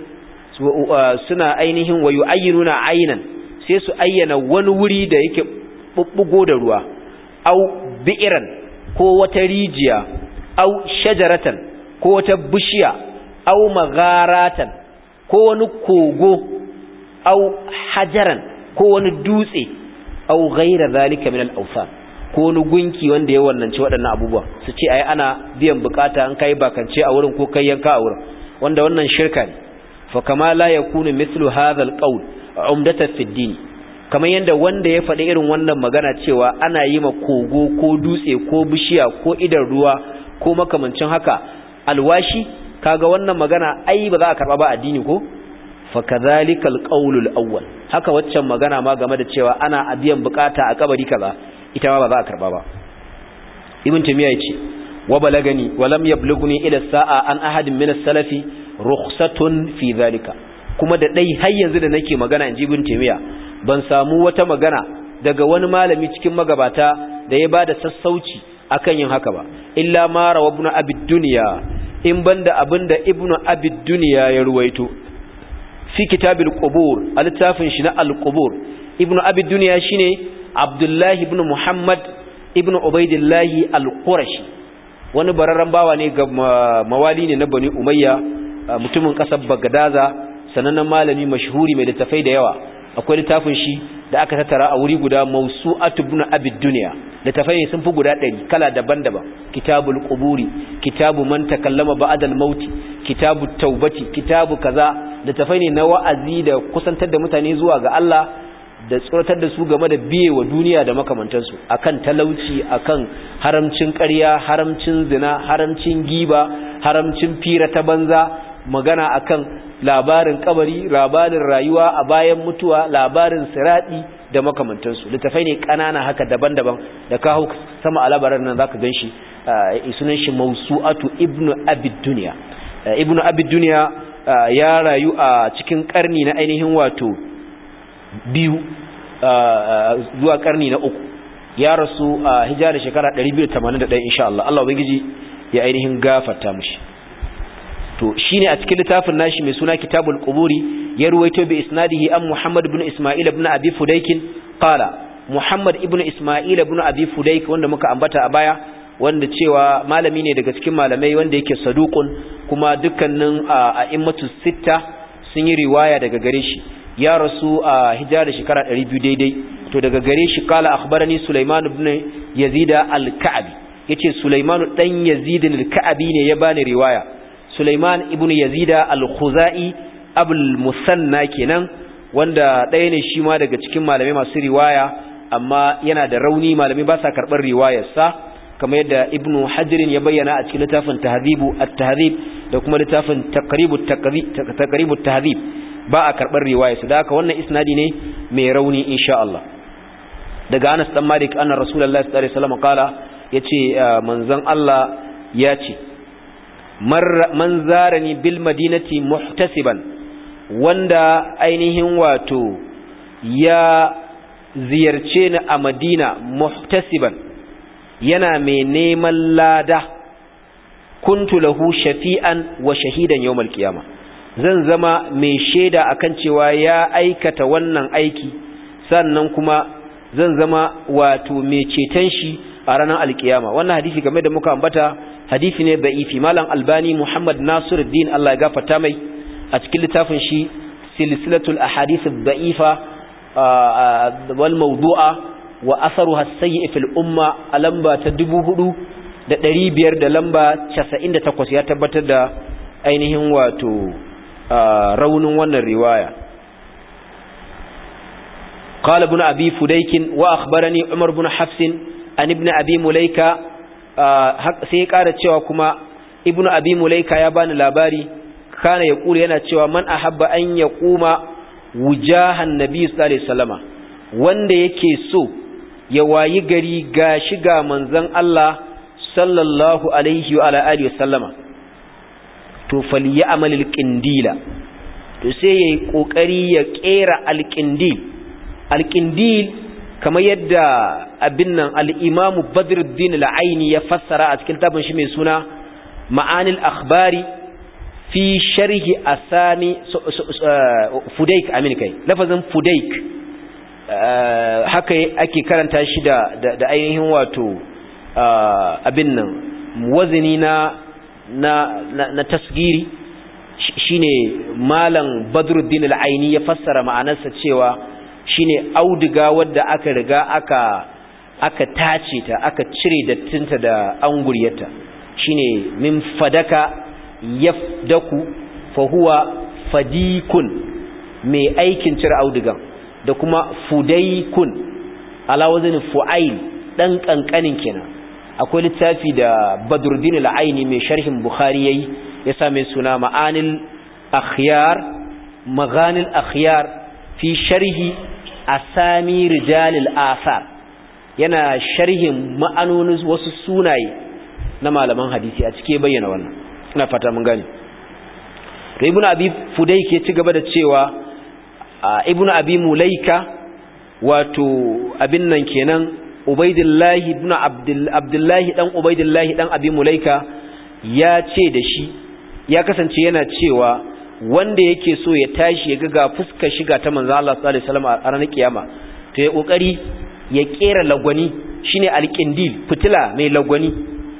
suna ainihin wayu'ainuna aynan sai su ayyana wani wuri da yake bubbugo da ruwa au bi'iran ko wata rijiya au shajaratan ko wata bishiya au magharatan ko wani kogo au hajaran ko wani dutse au ghaira zalika min al-awsan ko wani gunki wanda ya wannance waɗannan abubuwa su ce ai ana biyan bukata an kai bakance a wurin ko kai yanka a wurin wanda wannan shirka ne fa kama la yakunu mithlu hadha al-qawl umdatan fi din kamar yanda wanda ya faɗi irin wannan magana cewa ana yi ma kogo ko dutse ko bishiya ko idan ruwa ko makamancin haka alwashi kaga wannan magana ai ba za a karba ba addini ko fa kadhalika al-qawl al-awwal haka waccan magana ma game da cewa ana a biyan bukata a kabari kaza ita ma ba za a karba ba ibn tamiya yace wa balagani wa lam yablughni ila sa'a an ahadin min as-salafi rukhsatun fi dhalika kuma da dai har yanzu da nake magana inji ibn tamiya ban samu wata magana daga wani malami cikin magabata da ya bada sassauci akan yin haka ba illa ma rawa ibn abi dunya in banda abinda ibn abi dunya ya ruwaito fi kitabil qubur al-tafin shi na al-qubur ibn abi dunya shine abdullahi ibn muhammad ibn ubaidillahi al-qurashi wani bararren bawa ne ga mawali ne na bani umayya mutumin kasar bagadaza sanannen malami mashhuri mai littafai da yawa akwai littafin shi da aka tattara a wuri guda mawsu'atu ibn abid dunya littafai ne sun fi guda 100 kala daban-daban kitabul quburi kitabu man takallama ba'da al-maut kitabu taubati kitabu kaza littafai ne na wa'azi da kusantar da mutane zuwa ga Allah da tsoratar da su game da biye wa duniya da makamantansu akan talauci akan haramcin ƙarya haramcin zina haramcin giba haramcin fira ta banza magana akan labarin kabari labarin rayuwa a bayan mutuwa labarin siradi da makamantansu littafai ne ƙanana haka daban-daban da ka hau sama a labaran nan zaka ganshi sunan shi mawsu'atu ibnu abid dunya ibnu abid dunya ya rayu a cikin karni na ainihin wato biyu zuwa karni na uku ya rasu a hijira shekara 281 insha Allah Allah ubangiji ya ainihin gafarta mushi to shine a cikin littafin nashi mai suna Kitabul Quburi ya ruwaito bi isnadihi an Muhammad ibn Isma'il ibn Abi Fudayk qala Muhammad ibn Isma'il ibn Abi Fudayk wanda muka ambata a baya wanda cewa malami ne daga cikin malamai wanda yake saduqun kuma dukkanin a'immatu sitta sun yi riwaya daga gare shi ya rasu a hijira da shekara 200 daidai to daga gare shi kala akhbarani Sulaiman ibn Yazid al-Ka'bi yace Sulaiman dan Yazid al-Ka'bi ne ya bani riwaya Sulaiman ibn Yazid al-Khuzai Abul Musanna kenan wanda ɗaya ne shi ma daga cikin malamai masu riwaya amma yana da rauni malamai ba sa karɓar riwayarsa kamar yadda ibnu hajirin ya bayyana a cikin littafin tahzibu at-tahzib da kuma littafin taqribu taqribu tahzib ba a karɓar riwayarsa da haka wannan isnadi ne mai rauni insha Allah daga Anas dan Malik anna Rasulullahi sallallahu alaihi wasallam kala yace manzon Allah ya ce man zarani bil madinati muhtasiban wanda ainihin wato ya ziyarce ni a Madina muhtasiban yana mai neman lada kuntu lahu shafi'an wa shahidan yawmal qiyama zan zama mai shaida akan cewa ya aikata wannan aiki sannan kuma zan zama wato mai ceton shi a ranar alkiyama wannan hadisi game da muka ambata hadisi ne da'ifi malam albani muhammad nasiruddin Allah ya gafarta mai a cikin littafin shi silsilatul ahadith ad-da'ifa wal mawdu'a wa atharuha as-sayyi fil umma a lamba ta 4500 da lamba 98 ya tabbatar da ainihin wato raunin wannan riwaya قال ابن أبي فديك وأخبرني عمر بن حفص عن ابن أبي مليكة سيقارة شوكما ابن أبي مليكة يبان لاباري كان يقول ينا شوى من أحب أن يقوم وجاه النبي صلى الله عليه وسلم wanda yake so ya wayi gari ga shiga manzon Allah sallallahu alaihi wa alihi wasallama to falyamal alqindila to sai yayi kokari ya kera alqindil alqindil kamar yadda abin nan al-imam badruddin al-aini ya fassara a cikin tabin shi mai suna ma'anil akhbari fi sharhi asami fudaik amin kai lafazin fudaik haka ake karanta shi da da ainihin wato abin nan wazini na na na tasgiri shine malam badruddin al-aini ya fassara ma'anarsa cewa shine auduga wadda aka riga aka aka tace ta aka cire dattinta da anguryarta shine min fadaka yafdaku fa huwa fadikun mai aikin cire audugan da kuma fudaikun ala wazin fu'ail dan kankanin kenan akwai littafi da badruddin al-aini mai sharhin bukhari yayi ya same suna ma'anil akhyar maghanil akhyar fi sharhi asami rijalil asar yana sharhin ma'anonin wasu sunaye na malaman hadisi a cike bayyana wannan ina fata mun gane to ibnu abi fudai ke ci gaba da cewa ibnu abi mulaika wato abin nan kenan ubaidillahi ibnu abdullahi dan ubaidillahi dan abi mulaika ya ce da shi ya kasance yana cewa wanda yake so ya tashi ya ga fuskar shiga ta manzo Allah sallallahu alaihi wasallam a ranar kiyama to ya kokari ya kera lagwani shine alqindil fitila mai lagwani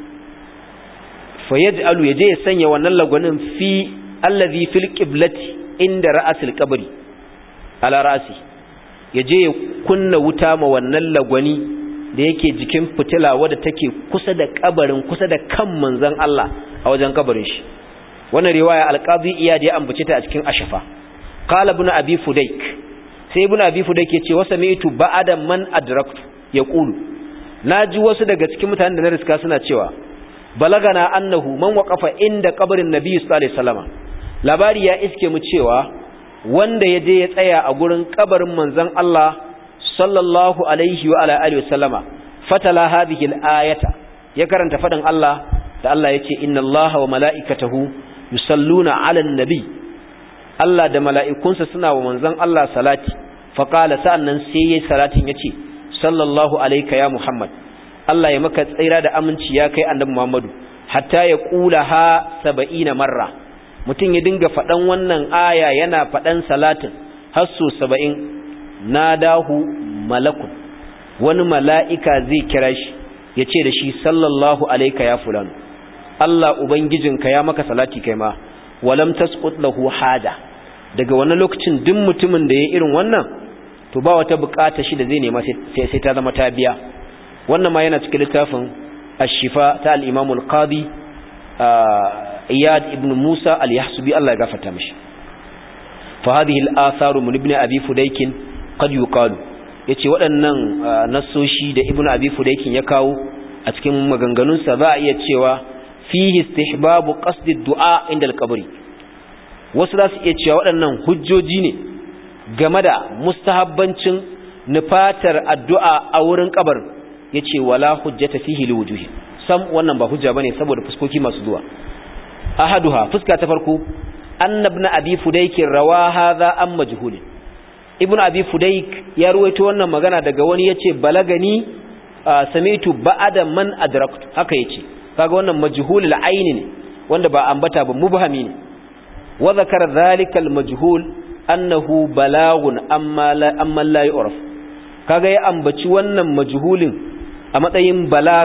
fa yaj'alu yaje ya sanya wannan lagwanin fi allazi fil qiblati inda ra'asil qabri ala ra'si yaje ya kunna wuta ma wannan lagwani da yake jikin fitila wadda take kusa da kabarin kusa da kan manzon Allah a wajen kabarin shi wannan riwaya alqazi iyad ya ambace ta a cikin ashafa qala ibn abi fudayk sai ibn abi fudayk yace wa sami'tu ba'da man adraktu yaqulu naji wasu daga cikin mutanen da na riska suna cewa balagana annahu man waqafa inda qabrin nabiy sallallahu alaihi wasallam labari ya iske mu cewa wanda ya je ya tsaya a gurin kabarin manzon Allah sallallahu alaihi wa ala alihi wasallama fatala hadhihi al-ayata ya karanta fadin Allah da Allah yace inna Allaha wa mala'ikatahu yusalluna 'alan nabi Allah da mala'ikunsa suna wa manzon Allah salati faqala sa'annan sai yayi salatin yace sallallahu alayka ya Muhammad Allah ya maka tsira da aminci ya kai annabi Muhammadu hatta ya kula ha 70 marra mutum ya dinga fadan wannan aya yana fadan salatin har so 70 nadahu malakun wani mala'ika zai kira shi yace da shi sallallahu alayka ya fulano Allah ubangijinka ya maka salati kai ma walam tasqut lahu haja daga wannan lokacin duk mutumin da ya irin wannan to ba wata bukata shi da zai nema sai sai ta zama ta biya wannan ma yana cikin littafin ash-shifa ta al-imam al-qadi iyad ibn musa al-yahsubi Allah ya gafarta mishi fa hadhihi al-atharu min ibn abi fudaykin qad yuqalu yace waɗannan nassoshi da ibn abi fudaykin ya kawo a cikin maganganunsa za a iya cewa fihi istihbabu qasdi du'a inda al-qabri wasu za su iya cewa waɗannan hujjoji ne game da mustahabbancin nufatar addu'a a wurin kabar yace wala hujjata fihi liwujuhi sam wannan ba hujja bane saboda fuskoki masu zuwa ahaduha fuska ta farko annabna abi fudayk rawa hadha am majhul ibn abi fudayk ya ruwaito wannan magana daga wani yace balagani samitu ba'da man adraktu haka yace kaga wannan majhul al-ayn ne wanda ba ambata ba mubhami ne wa zakara dhalika al-majhul annahu balagun amma la amma la yu'raf kaga ya ambaci wannan majhulin a matsayin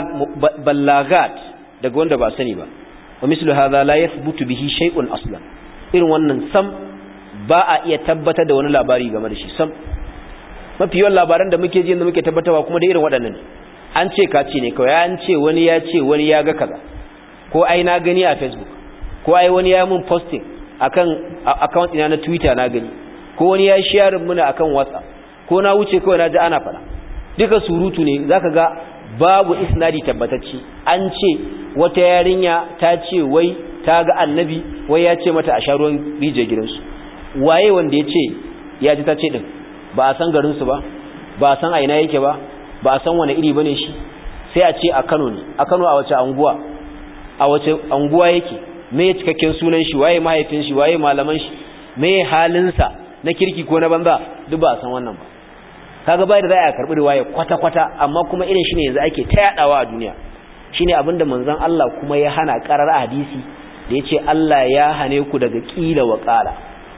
ballagat daga wanda ba sani ba wa mislu hadha la yathbutu bihi shay'un aslan irin wannan sam ba a iya tabbatar da wani labari game da shi sam mafi yawan labaran da muke ji da muke tabbatarwa kuma da irin waɗannan an ce ka ce ne kawai an ce wani ya ce wani ya ga kaza ko ai na gani a facebook ko ai wani ya mun posting akan account ina na twitter na gani ko wani ya share muna akan whatsapp ko na wuce kawai na ji ana fara duka surutu ne zaka ga babu isnadi tabbatacce an ce wata yarinya ta ce wai ta ga annabi wai ya ce mata a sharuwan rije gidansu waye wanda ya ce ya ji ta ce din ba a san garinsu ba ba a san a ina yake ba ba a san wani iri bane shi sai a ce a Kano ne a Kano a wace anguwa a wace anguwa yake me cikakken sunan shi waye mahaifin shi waye malaman shi me halinsa na kirki ko na banza duk ba a san wannan ba kaga bai da za a karbi riwaya kwata-kwata amma kuma irin shine yanzu ake ta yadawa a duniya shine abinda manzon Allah kuma ya hana karar hadisi da yace Allah ya hane ku daga kila wa qala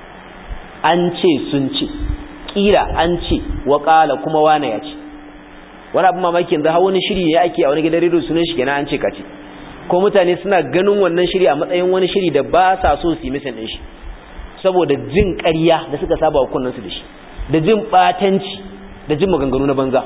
an ce sun ce kila an ce wa qala kuma wane ya ce wani abin mamaki yanzu har wani shiri ne ake a wani gidan rediyo sunan shi kenan an ce kace ko mutane suna ganin wannan shiri a matsayin wani shiri da ba sa so su yi misan din shi saboda jin ƙarya da suka saba wa kunnansu da shi da jin batanci da jin maganganu na banza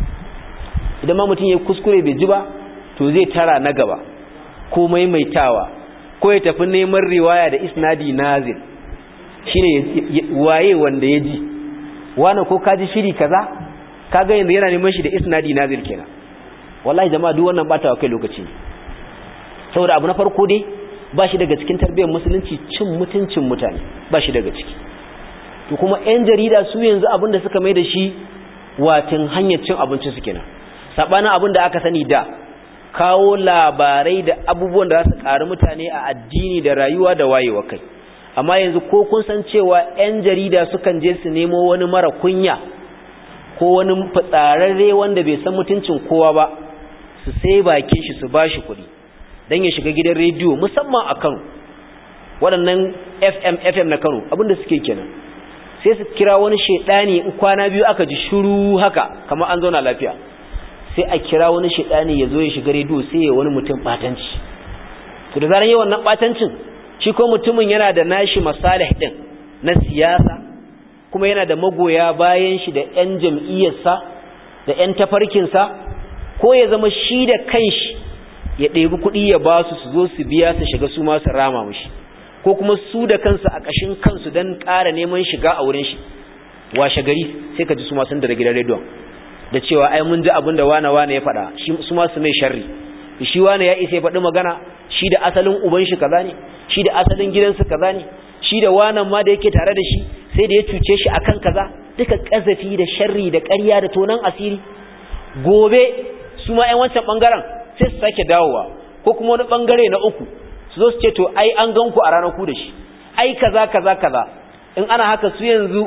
idan ma mutum ya kuskure bai ji ba to zai tara na gaba ko maimaitawa ko ya tafi neman riwaya da isnadi nazil shine waye wanda ya ji wani ko kaji shiri kaza kaga yanzu yana neman shi da isnadi nazil kenan wallahi jama'a duk wannan bata wa kai lokaci ne saboda abu na farko dai ba shi daga cikin tarbiyyar musulunci cin mutuncin mutane ba shi daga ciki to kuma yan jarida su yanzu abin da suka mai da shi watin hanyar cin abinci su kenan sabanin abin da aka sani da kawo labarai da abubuwan da za su ƙari mutane a addini da rayuwa da wayewa kai amma yanzu ko kun san cewa 'yan jarida sukan je su nemo wani mara kunya ko wani fitsararre wanda bai san mutuncin kowa ba su sai bakin shi su bashi kuɗi don ya shiga gidan rediyo musamman a kano waɗannan fm fm na kano abinda suke kenan sai su kira wani shaidani in kwana biyu aka ji shuru haka kamar an zauna lafiya sai a kira wani shaidani ya zo ya shiga rediyo sai ya wani mutum batanci to da zaran yi wannan batancin shi ko mutumin yana da nashi masalih din na siyasa kuma yana da magoya bayan shi da yan jam'iyyarsa da yan tafarkinsa ko ya zama shi da kanshi ya ɗebi kuɗi ya ba su su zo su biya su shiga su ma su rama mushi ko kuma su da kansu a ƙashin kansu don ƙara neman shiga a wurin shi washe gari sai ka ji su ma sun da gidan rediyon da cewa ai mun ji abin da wane wane ya faɗa su ma su mai sharri shi wane ya isa ya faɗi magana shi da asalin uban shi kaza ne shi da asalin gidansu kaza ne shi da wanan ma da yake tare da shi sai da ya cuce shi akan kaza duka kazafi da sharri da ƙarya da tonan asiri gobe su ma ƴan wancan bangaren sai su sake dawowa ko kuma wani bangare na uku su zo su ce to ai an gan ku a ranar ku da shi ai kaza kaza kaza in ana haka su yanzu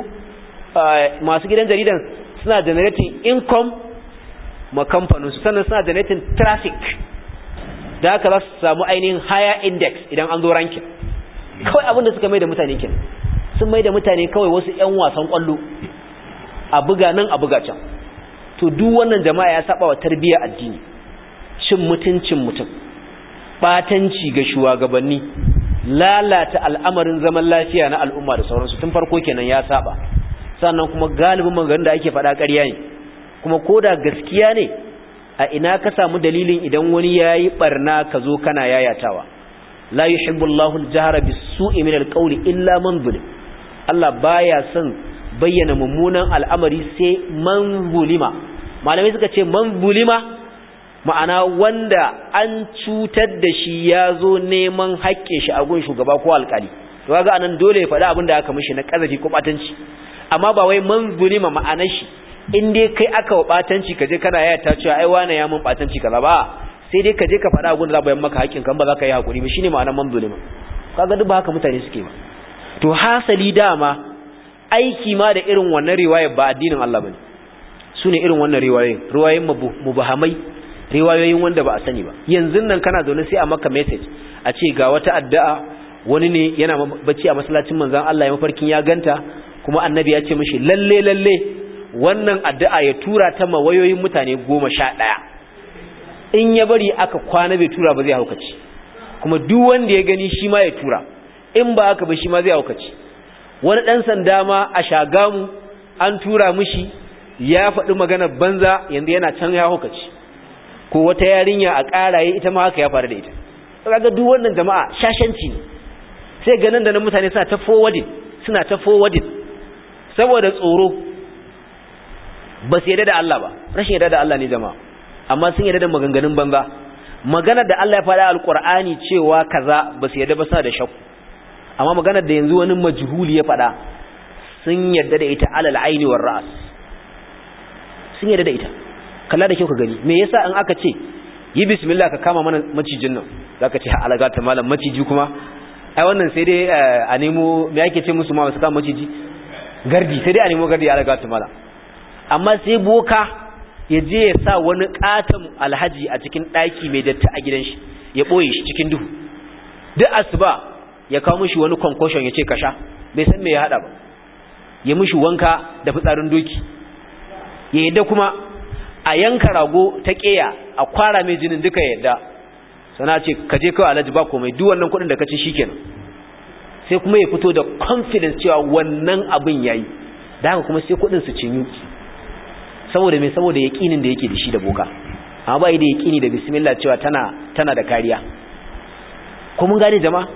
masu gidan jaridan suna generating income ma kamfanin su sannan suna generating traffic da haka za su samu ainihin higher index idan an zo rankin kawai abin da suka mai da mutane kin sun mai da mutane kawai wasu 'yan wasan kwallo a buga nan a buga can to duk wannan jama'a ya saba wa tarbiyyar addini cin mutuncin mutum batanci ga shugabanni lalata al'amarin zaman lafiya na al'umma da sauransu tun farko kenan ya saba sannan kuma galibin maganganun da ake faɗa ƙarya ne kuma koda gaskiya ne a ina ka samu dalilin idan wani yayi barna ka zo kana yayatawa la yuhibbu Allahu al-jahra bis-su'i min al-qawli illa man zulim Allah baya son bayyana mummunan al'amari sai man zulima malamai suka ce man zulima ma'ana wanda an cutar da shi ya zo neman haƙƙin shi a gun shugaba ko alƙali to kaga anan dole ya faɗi abin da aka mishi na ƙazafi ko batanci amma ba wai man zulima ma'anar shi in dai kai aka wa batanci ka je kana yaya ta cewa ai wane ya mun batanci kaza ba sai dai ka je ka faɗa abin da za bayan maka haƙƙin kan ba za ka yi haƙuri ba shine ma'anar man zulima kaga duk ba haka mutane suke ba to hasali dama aiki ma da irin wannan riwayar ba addinin Allah bane su ne irin wannan riwayoyin riwayoyin mubahamai riwayoyin wanda ba a sani ba yanzu nan kana zaune sai a maka message a ce ga wata addu'a wani ne yana bacci a masallacin manzon Allah ya mafarkin ya ganta kuma annabi ya ce mishi lalle lalle wannan addu'a ya tura ta ma wayoyin mutane goma sha ɗaya in ya bari aka kwana bai tura ba zai haukaci kuma duk wanda ya gani shi ma ya tura in ba haka ba shi ma zai haukaci wani ɗan sanda ma a shagamu an tura mishi ya faɗi maganar banza yanzu yana can ya haukaci ko wata yarinya a ƙaraye ita ma haka ya faru da ita kaga duk wannan jama'a shashanci ne sai ganin da na mutane suna ta forwarding suna ta forwarding saboda tsoro ba su yarda da Allah ba rashin yarda da Allah ne jama'a amma sun yarda da maganganun banza maganar da Allah ya faɗa alqur'ani cewa kaza ba su yarda ba suna da shakku amma maganar da yanzu wani majhuli ya faɗa sun yarda da ita alal aini war ra'as sun yarda da ita kalla da kyau ka gani me yasa in aka ce yi bismillah ka kama mana macijin nan zaka ce alaga ta malam maciji kuma ai wannan sai dai a nemo me yake ce musu ma su kama maciji gardi sai dai a nemo gardi alaga ta malam amma sai boka ya je ya sa wani katon alhaji a cikin daki mai datti a gidan shi ya boye shi cikin duhu duk asuba ya kawo mishi wani concussion ya ce ka sha bai san me ya hada ba ya mishi wanka da fitsarin doki ya yadda kuma a yanka rago ta ƙeya a kwara mai jinin duka yadda sana ce ka je kawai alhaji ba komai duk wannan kuɗin da ka ci shikenan sai kuma ya fito da confidence cewa wannan abin yayi da haka kuma sai kuɗin su cinyu saboda me saboda yaƙinin da yake da shi da boka amma ba yi da yaƙini da bismillah cewa tana tana da kariya ko mun gane jama'a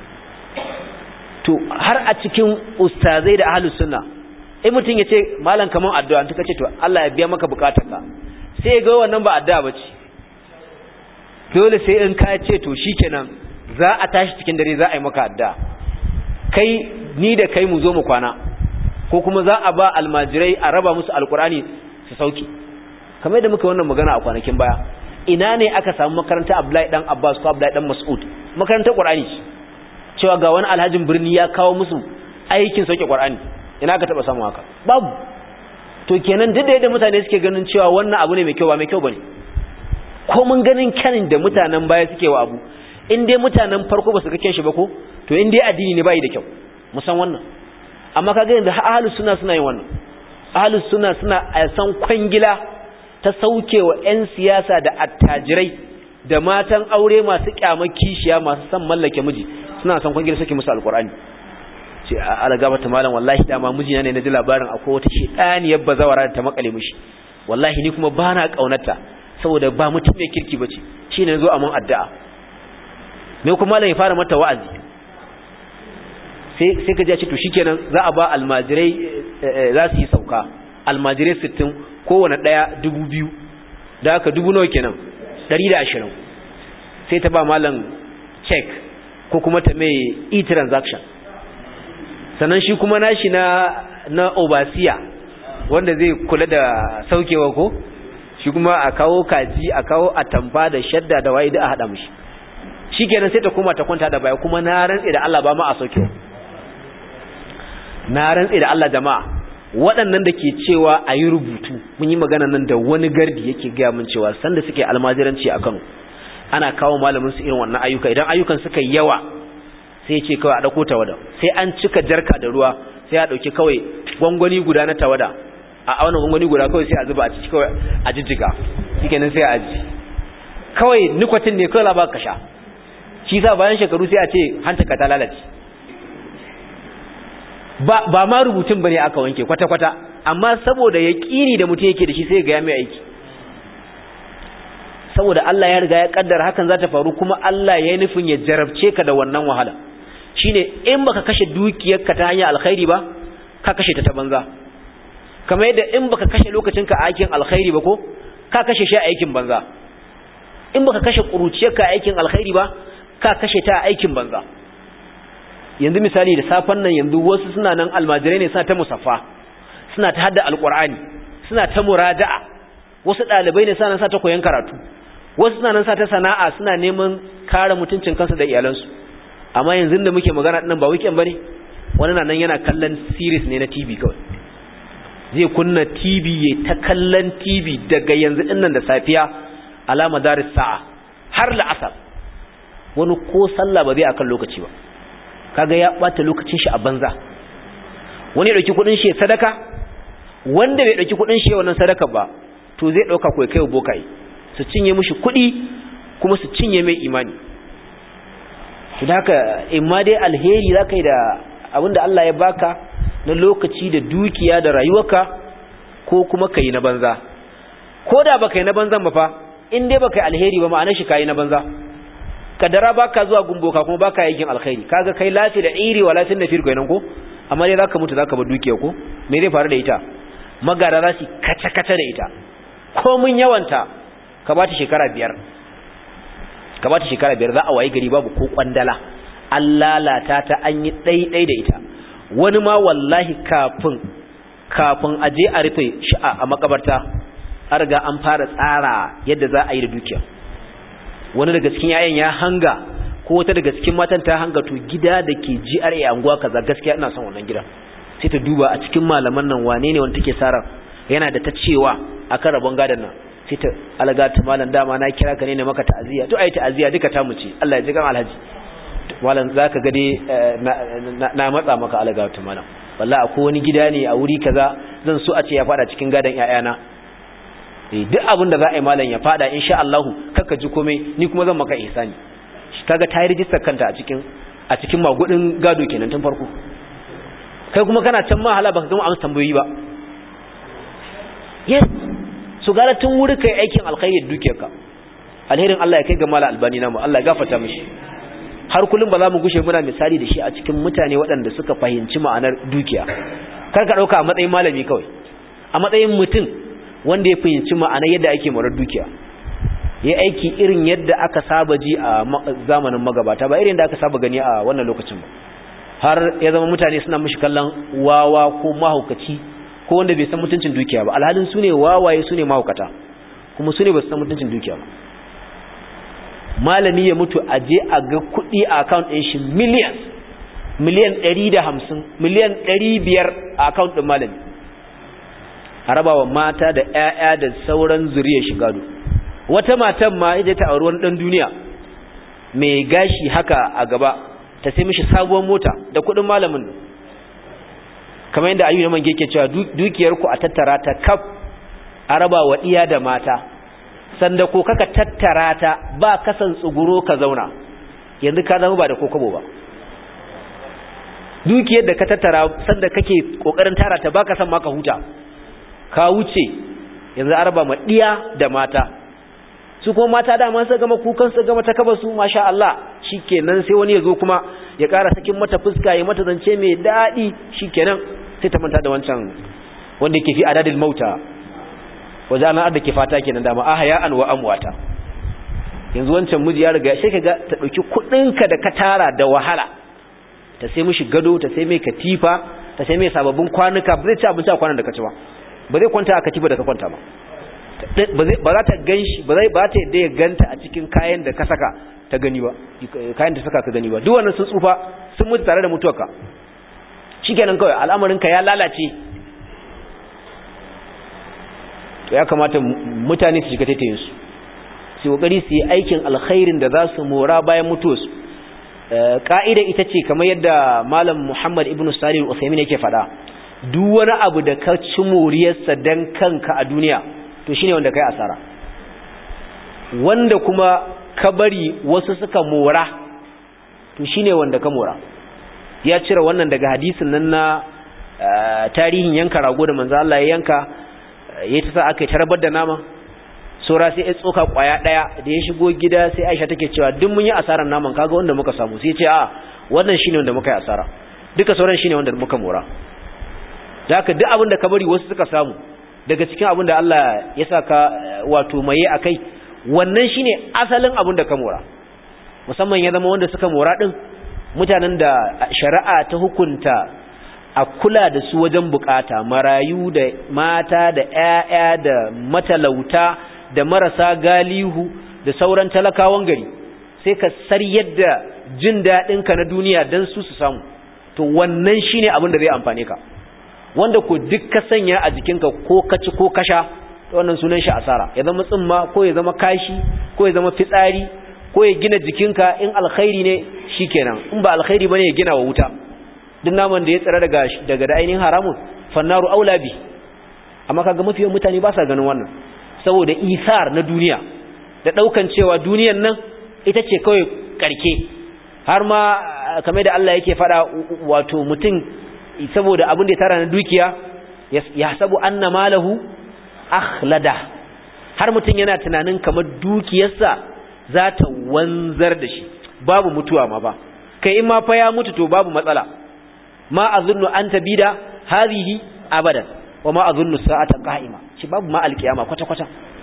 to har a cikin ustazai da ahlus sunna in mutum ya ce malam kaman addu'a ta ce to Allah ya biya maka bukatarka sai ga wannan ba addu'a bace dole sai in ka ce to shikenan za a tashi cikin dare za a yi maka addu'a kai ni da kai mu zo mu kwana ko kuma za a ba almajirai a raba musu alkurani su sauki kamar yadda muka wannan magana a kwanakin baya ina ne aka samu makaranta Abdullahi dan Abbas ko Abdullahi dan Mas'ud makarantar Qur'ani cewa ga wani alhajin birni ya kawo musu aikin sauke Qur'ani ina ka taba samu haka babu to kenan duk da yadda mutane suke ganin cewa wannan abu ne mai kyau ba mai kyau bane ko mun ganin kanin da mutanen baya suke wa abu in dai mutanen farko ba su ga shi ba ko to in dai addini ne bai da kyau musan wannan amma kaga yanzu ahlus sunna suna yin wannan ahlus sunna suna a san kwangila ta saukewa ƴan siyasa da attajirai da matan aure masu kyamar kishiya masu san mallake miji suna san kwangila suke musu alqur'ani ce algaba ta malam wallahi dama mijina ne na ji labarin akwai wata shedaniyar bazawara da ta makale mishi wallahi ni kuma bana kaunarta saboda ba mutum mai kirki bace shine nazo a mun addu'a me kuma malam ya fara mata wa'azi sai sai ka ji ce to shikenan za a ba almajirai za su yi sauka almajirai 60 kowanne daya 2000 da haka dubu nawa kenan 120 sai ta ba malam check ko kuma ta mai e-transaction sannan shi kuma nashi na na obasiya wanda zai kula da saukewa ko shi kuma a kawo kaji a kawo atamfa da shadda da waye da a hada mishi shikenan sai ta koma ta kwanta da baya kuma na rantse da Allah ba ma a saukewa na rantse da Allah jama'a waɗannan da ke cewa a yi rubutu mun yi magana nan da wani gardi yake gaya mun cewa sanda suke almajiranci a Kano ana kawo malamin su irin wannan ayyuka idan ayyukan suka yawa sai ce kawai a ɗauko tawada sai an cika jarka da ruwa sai a ɗauki kawai gwangwani guda na tawada a auna gwangwani guda kawai sai a zuba a ciki kawai a jijjiga shike nan sai a aji kawai nikwatin ne kawai labar ka sha shi sa bayan shekaru sai a ce hantaka ta lalace ba ba ma rubutun bane aka wanke kwata kwata amma saboda yaqini da mutum yake da shi sai ga ya mai aiki saboda Allah ya riga ya kaddara hakan za ta faru kuma Allah ya yi nufin ya jarabce ka da wannan wahala shine in baka kashe dukiyarka ta hanyar alkhairi ba ka kashe ta ta banza kamar yadda in baka kashe lokacinka a aikin alkhairi ba ko ka kashe shi a aikin banza in baka kashe kuruciyarka a aikin alkhairi ba ka kashe ta a aikin banza yanzu misali da safan nan yanzu wasu suna nan almajirai ne suna ta musaffa suna ta hadda alqur'ani suna ta muraja'a wasu dalibai ne suna nan sa ta koyon karatu wasu suna nan sa ta sana'a suna neman kare mutuncin kansu da iyalansu amma yanzu da muke magana dinnan ba weekend bane wani nan yana kallon series ne na TV kawai zai kunna TV ya ta kallon TV daga yanzu dinnan da safiya alama daris sa'a har la'asar wani ko sallah ba zai akan lokaci ba kaga ya bata lokacin shi a banza wani ya dauki kudin shi sadaka wanda bai dauki kudin shi wannan sadaka ba to zai dauka kai kai bokai su cinye mishi kudi kuma su cinye mai imani to haka imma dai alheri zaka yi da abinda Allah ya baka na lokaci da dukiya da rayuwarka ko kuma kai na banza ko da baka yi na banzan ba fa in dai baka yi alheri ba ma'anar shi kai na banza kadara baka zuwa gumboka kuma baka yakin alkhairi kaga kai lafi da iri wala tin nafir kenan ko amma dai zaka mutu zaka bar dukiya ko me zai faru da ita magara za su kace kace da ita ko mun yawanta ka bata shekara biyar ka bata shekara biyar za a wayi gari babu ko kwandala an lalata ta an yi ɗaiɗai da ita wani ma wallahi kafin kafin a je a rufe shi'a a makabarta an riga an fara tsara yadda za a yi da dukiya wani daga cikin yayan ya hanga ko wata daga cikin matan ta hanga to gida da ke GRA anguwa kaza gaskiya ina son wannan gidan sai ta duba a cikin malaman nan wane ne wanda take sara yana da ta cewa akan rabon gadan nan sai ta alaga ta malam dama na kira ka ne ne maka ta'aziyya to ai ta'aziyya duka ta mu ce Allah ya ji kan alhaji malam zaka ga dai na matsa maka alaga ta malam wallahi akwai wani gida ne a wuri kaza zan so a ce ya fada cikin gadan ƴaƴana duk abin da za a yi malam ya fada insha Allah kaka ji komai ni kuma zan maka ihsani kaga ta yi rijistar kanta a cikin a cikin magudin gado kenan tun farko kai kuma kana can ma hala baka gama amsa tambayoyi ba yes su gara tun wuri kai aikin alkhairi dukiyarka alherin Allah ya kai ga mala albani namu Allah ya gafarta mishi har kullum ba za mu gushe muna misali da shi a cikin mutane waɗanda suka fahimci ma'anar dukiya kar ka ɗauka a matsayin malami kawai a matsayin mutum wanda ya fahimci ma'anar yadda ake marar dukiya ya aiki irin yadda aka saba ji a zamanin magabata ba irin da aka saba gani a wannan lokacin ba har ya zama mutane suna mishi kallon wawa ko mahaukaci ko wanda bai san mutuncin dukiya ba alhalin su ne wawaye su ne mahaukata kuma su ne ba su san mutuncin dukiya ba malami ya mutu a je a ga kuɗi a account ɗin shi miliyan miliyan ɗari da hamsin miliyan ɗari biyar a account ɗin malami a rabawa mata da ‘ya'ya da sauran zuriyar shi gado wata matan ma ita ta auri wani ɗan duniya mai gashi haka a gaba ta sai mishi sabuwar mota da kuɗin malamin kamar yadda ayyuna man ke cewa dukiyarku a tattara ta kaf a raba wa iya da mata sanda ko kaka tattara ta ba kasan tsuguro ka zauna yanzu ka zama ba da kokobo ba dukiyar da ka tattara sanda kake kokarin tara ta ba ka san maka huta ka wuce yanzu a raba ma iya da mata su kuma mata dama su gama kukan su gama ta kaba su masha Allah shikenan sai wani ya zo kuma ya ƙara sakin mata fuska ya mata zance mai daɗi shikenan sai ta manta da wancan wanda yake fi adadil mauta waje ana adda ke fata kenan dama ahya'an wa amwata yanzu wancan miji ya riga sai kaga ta dauki kudinka da ka tara da wahala ta sai mishi gado ta sai mai katifa ta sai mai sababbin kwanuka ba zai ci abinci a kwanan da ka ci ba ba zai kwanta a katifa da ka kwanta ba ba za ta ganshi ba zai ba ta yadda ya ganta a cikin kayan da ka saka ta gani ba kayan da saka ka gani ba duk wannan sun tsufa sun mutu tare da mutuwarka shikenan kawai al'amarinka ya lalace to ya kamata mutane su shiga taitayin su su kokari su yi aikin alkhairin da za su mora bayan mutuwarsu ka'ida ita ce kamar yadda malam Muhammad ibn Salih al-Uthaymeen yake faɗa duk wani abu da ka ci moriyarsa dan kanka a duniya to shine wanda kai asara wanda kuma ka bari wasu suka mora to shine wanda ka mora ya cire wannan daga hadisin nan na tarihin yanka rago da manzo Allah ya yanka ya ta sa aka tarbar da nama sora sai ya tsoka kwaya daya da ya shigo gida sai Aisha take cewa duk mun yi asarar naman kaga wanda muka samu sai ya ce a wannan shine wanda muka yi asara duka sauran shine wanda muka mora haka duk abin da ka bari wasu suka samu daga cikin abin da Allah ya saka wato maye akai wannan shine asalin abin da ka mora musamman ya zama wanda suka mora din mutanen da shari'a ta hukunta a kula da su wajen bukata marayu da mata da ƴaƴa da matalauta da marasa galihu da sauran talakawan gari sai ka sar yadda jin daɗinka na duniya don su su samu to wannan shine abin da zai amfane ka wanda ko duk ka sanya a jikinka ko ka ci ko ka sha to wannan sunan shi asara ya zama tsimma ko ya zama kashi ko ya zama fitsari ko ya gina jikinka in alkhairi ne shikenan in ba alkhairi bane ya gina wa wuta duk naman da ya tsira daga daga da ainihin haramun fannaru aula bi amma kaga mafiyan mutane ba sa ganin wannan saboda isar na duniya da daukan cewa duniyan nan ita ce kawai karke har ma kamar da Allah yake fada wato mutum saboda abin da ya tara na dukiya ya sabu anna malahu akhlada har mutum yana tunanin kamar dukiyarsa za ta wanzar da shi babu mutuwa ma ba kai in ma fa ya mutu to babu matsala ma azunnu an tabida hadhihi abadan wa ma azunnu sa'ata qa'ima shi babu ma alkiyama kwata kwata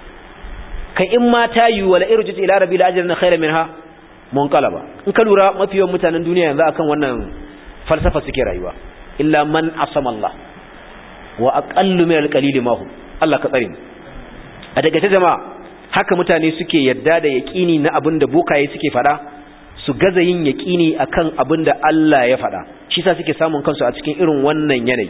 kai in ma ta yi wala irjit ila rabbil ajrin khayran minha munqalaba in ka lura mafi yawan mutanen duniya yanzu akan wannan falsafa suke rayuwa illa man asama Allah wa aqallu min alqalil ma hum Allah ka tsare mu a daga ta jama'a haka mutane suke yadda da yaqini na abin da bokaye suke fada su gaza yin yaqini akan abin da Allah ya fada shi yasa suke samun kansu a cikin irin wannan yanayi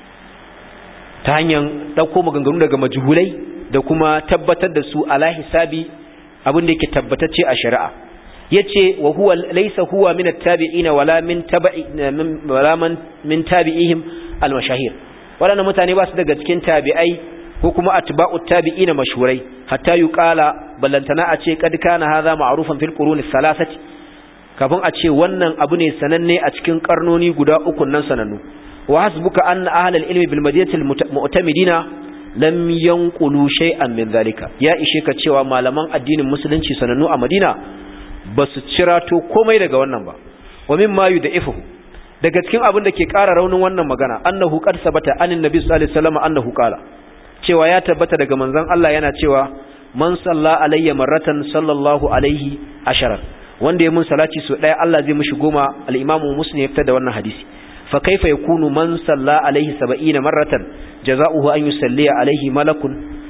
ta hanyar dauko maganganu daga majhulai da kuma tabbatar da su ala hisabi abin da yake tabbatacce a shari'a yace wa huwa laysa huwa min at-tabi'ina wala min tabi'i wala man min tabi'ihim al-mashahir wadannan mutane ba su daga cikin tabi'ai ko kuma atba'ut tabi'ina mashhurai hatta yuqala ballantana a ce kad kana hadha ma'rufan fil quruni thalathati kafin a ce wannan abu ne sananne a cikin karnoni guda uku nan sanannu wa hasbuka anna ahlul ilmi bil madinati al-mu'tamidina lam yanqulu shay'an min zalika ya ishe ka cewa malaman addinin musulunci sanannu a Madina ba su cirato komai daga wannan ba wa mimma yud'ifuhu daga cikin abin da ke ƙara raunin wannan magana annahu qad sabata anin nabi sallallahu alaihi wasallam annahu qala cewa ya tabbata daga manzon Allah yana cewa man salla alayya marratan sallallahu alaihi asharan wanda ya mun salati so daya Allah zai mishi goma al-imamu muslim ya fitar da wannan hadisi fa kaifa yakunu man salla alaihi 70 marratan jazaohu an yusalli alaihi malakun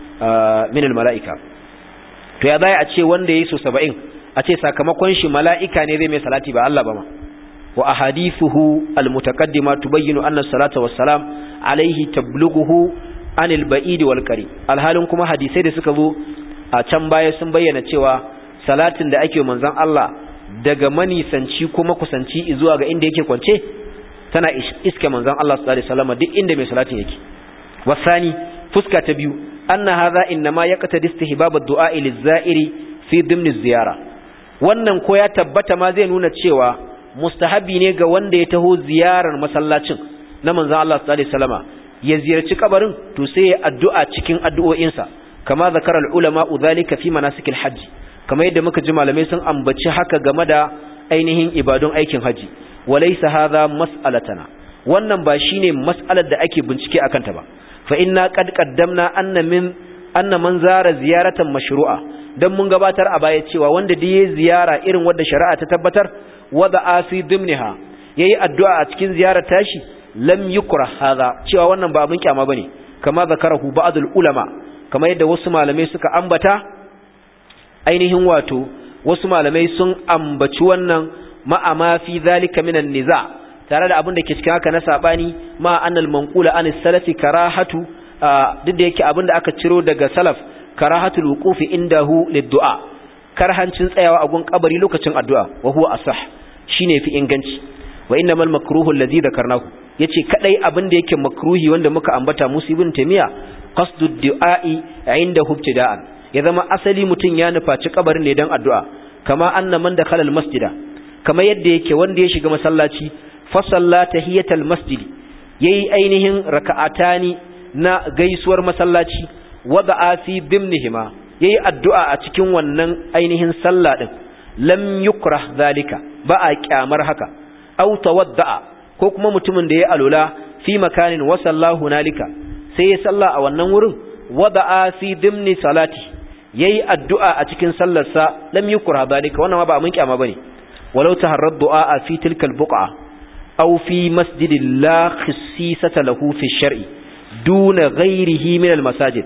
min al-malaika to ya zai a ce wanda yayi so 70 a ce sakamakon shi mala'ika ne zai mai salati ba Allah ba ma wa ahadithuhu almutaqaddima tubayyinu anna salata wassalam alayhi tablughuhu anil ba'id wal qarib alhalin kuma hadisai da suka zo a can baya sun bayyana cewa salatin da ake manzon Allah daga manisanci kuma kusanci zuwa ga inda yake kwance tana iske manzon Allah sallallahu alaihi wasallam duk inda mai salatin yake wasani fuska ta biyu anna hadha inma yaqtadi istihbab ad-du'a liz-za'iri fi dimni ziyara wannan ko ya tabbata ma zai nuna cewa mustahabi ne ga wanda ya taho ziyarar masallacin na manzon Allah sallallahu alaihi wasallama ya ziyarci kabarin to sai ya addu'a cikin addu'o'insa kama zakara al-ulama udhalika fi manasikil hajj kama yadda muka ji malamai sun ambaci haka game da ainihin ibadun aikin haji walaysa hadha mas'alatana wannan ba shine mas'alar da ake bincike akan ta ba fa inna qad qaddamna anna min anna man zara ziyaratan mashru'a dan mun gabatar a baya cewa wanda da yayi ziyara irin wanda shari'a ta tabbatar wada fi dimniha yayi addu'a a cikin ziyarar tashi lam yukra hadha cewa wannan ba abin kyama bane kama zakarahu ba'dul ulama kama yadda wasu malamai suka ambata ainihin wato wasu malamai sun ambaci wannan ma'a ma fi zalika minan niza tare da abin da ke cikin haka na sabani ma annal manqula an salafi karahatu duk da yake abin da aka ciro daga salaf karahatul wuqufi indahu lid-du'a karhancin tsayawa a gun kabari lokacin addu'a wa huwa asah shine fi inganci wa innamal makruhu alladhi dhakarnahu yace kadai abin da yake makruhi wanda muka ambata musibin tamiya qasdud du'a'i inda ibtida'an ya zama asali mutun ya nufaci kabarin ne dan addu'a kama anna man dakhala al-masjida kamar yadda yake wanda ya shiga masallaci fa salla tahiyatal masjid yayi ainihin raka'atani na gaisuwar masallaci wada'a fi dimnihima yayi addu'a a cikin wannan ainihin sallah din lam yukrah zalika ba a kyamar haka aw tawadda'a ko kuma mutumin da ya alula fi makanin wa sallahu nalika sai ya salla a wannan wurin wada'a fi dimni salati yayi addu'a a cikin sallarsa lam yukrah zalika wannan ba mun kyama bane walau taharrad du'a fi tilkal buqa aw fi masjidin la khissisata lahu fi shar'i duna ghairihi min al masajid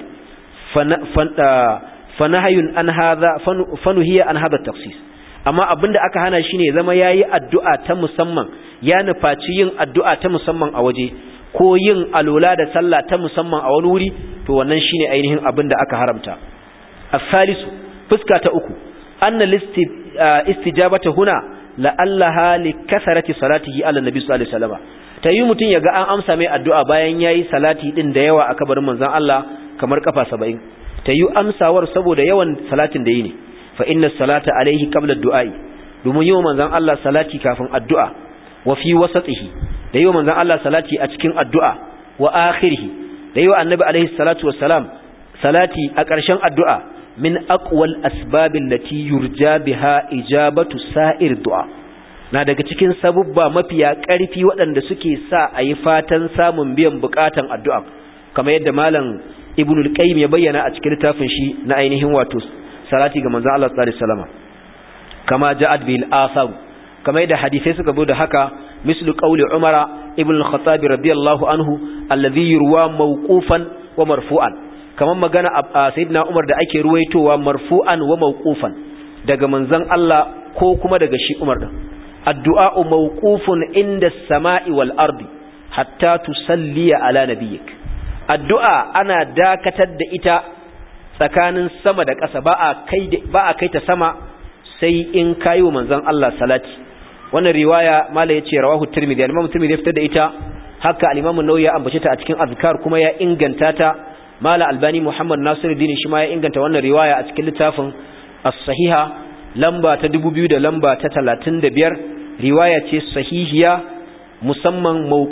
fanahayun an hadha fanuhiya an hadha tafsis amma abinda aka hana shine zama yayi addu'a ta musamman ya nufaci yin addu'a ta musamman a waje ko yin alola da sallah ta musamman a wani wuri to wannan shine ainihin abinda aka haramta as-salisu fuska ta uku anna istijabata huna la'allaha li kasarati salatihi ala nabi sallallahu alaihi wasallam tayi mutun yaga an amsa mai addu'a bayan yayi salati din da yawa a kabarin manzon Allah kamar kafa 70 tayi amsawar saboda yawan salatin da yi ne fa inna salata alaihi qabla ad-du'a'i domin yi manzon Allah salati kafin addu'a wa fi wasatihi da yi manzon Allah salati a cikin addu'a wa akhirih da yi annabi alaihi salatu wassalam salati a ƙarshen addu'a min aqwal asbabil lati yurja biha ijabatu sa'ir du'a na daga cikin sabubba mafiya ƙarfi waɗanda suke sa a yi fatan samun biyan buƙatan addu'a kamar yadda malam ibnul qayyim ya bayyana a cikin littafin shi na ainihin wato salati ga manzon Allah sallallahu alaihi wasallam kama ja'at bil athar kama yadda hadisai suka zo da haka mislu qawli umara ibn al-khattab radiyallahu anhu alladhi yurwa mawqufan wa marfu'an kaman magana sayyidina umar da ake ruwaitowa marfu'an wa mawqufan daga manzon Allah ko kuma daga shi umar din addu'a mawqufun inda as-sama'i wal ardi hatta tusalli ala nabiyyik addu'a ana dakatar da ita tsakanin sama da ƙasa ba a kai ba a kai ta sama sai in kayo manzon Allah salati wannan riwaya mala yace rawahu tirmidhi al-imam tirmidhi ya fitar da ita haka al-imam an-nawawi ya ambace ta a cikin azkar kuma ya inganta ta mala albani muhammad nasiruddin shi ma ya inganta wannan riwaya a cikin littafin as-sahiha lamba ta 2000 da lamba ta 35 riwaya ce sahihiya musamman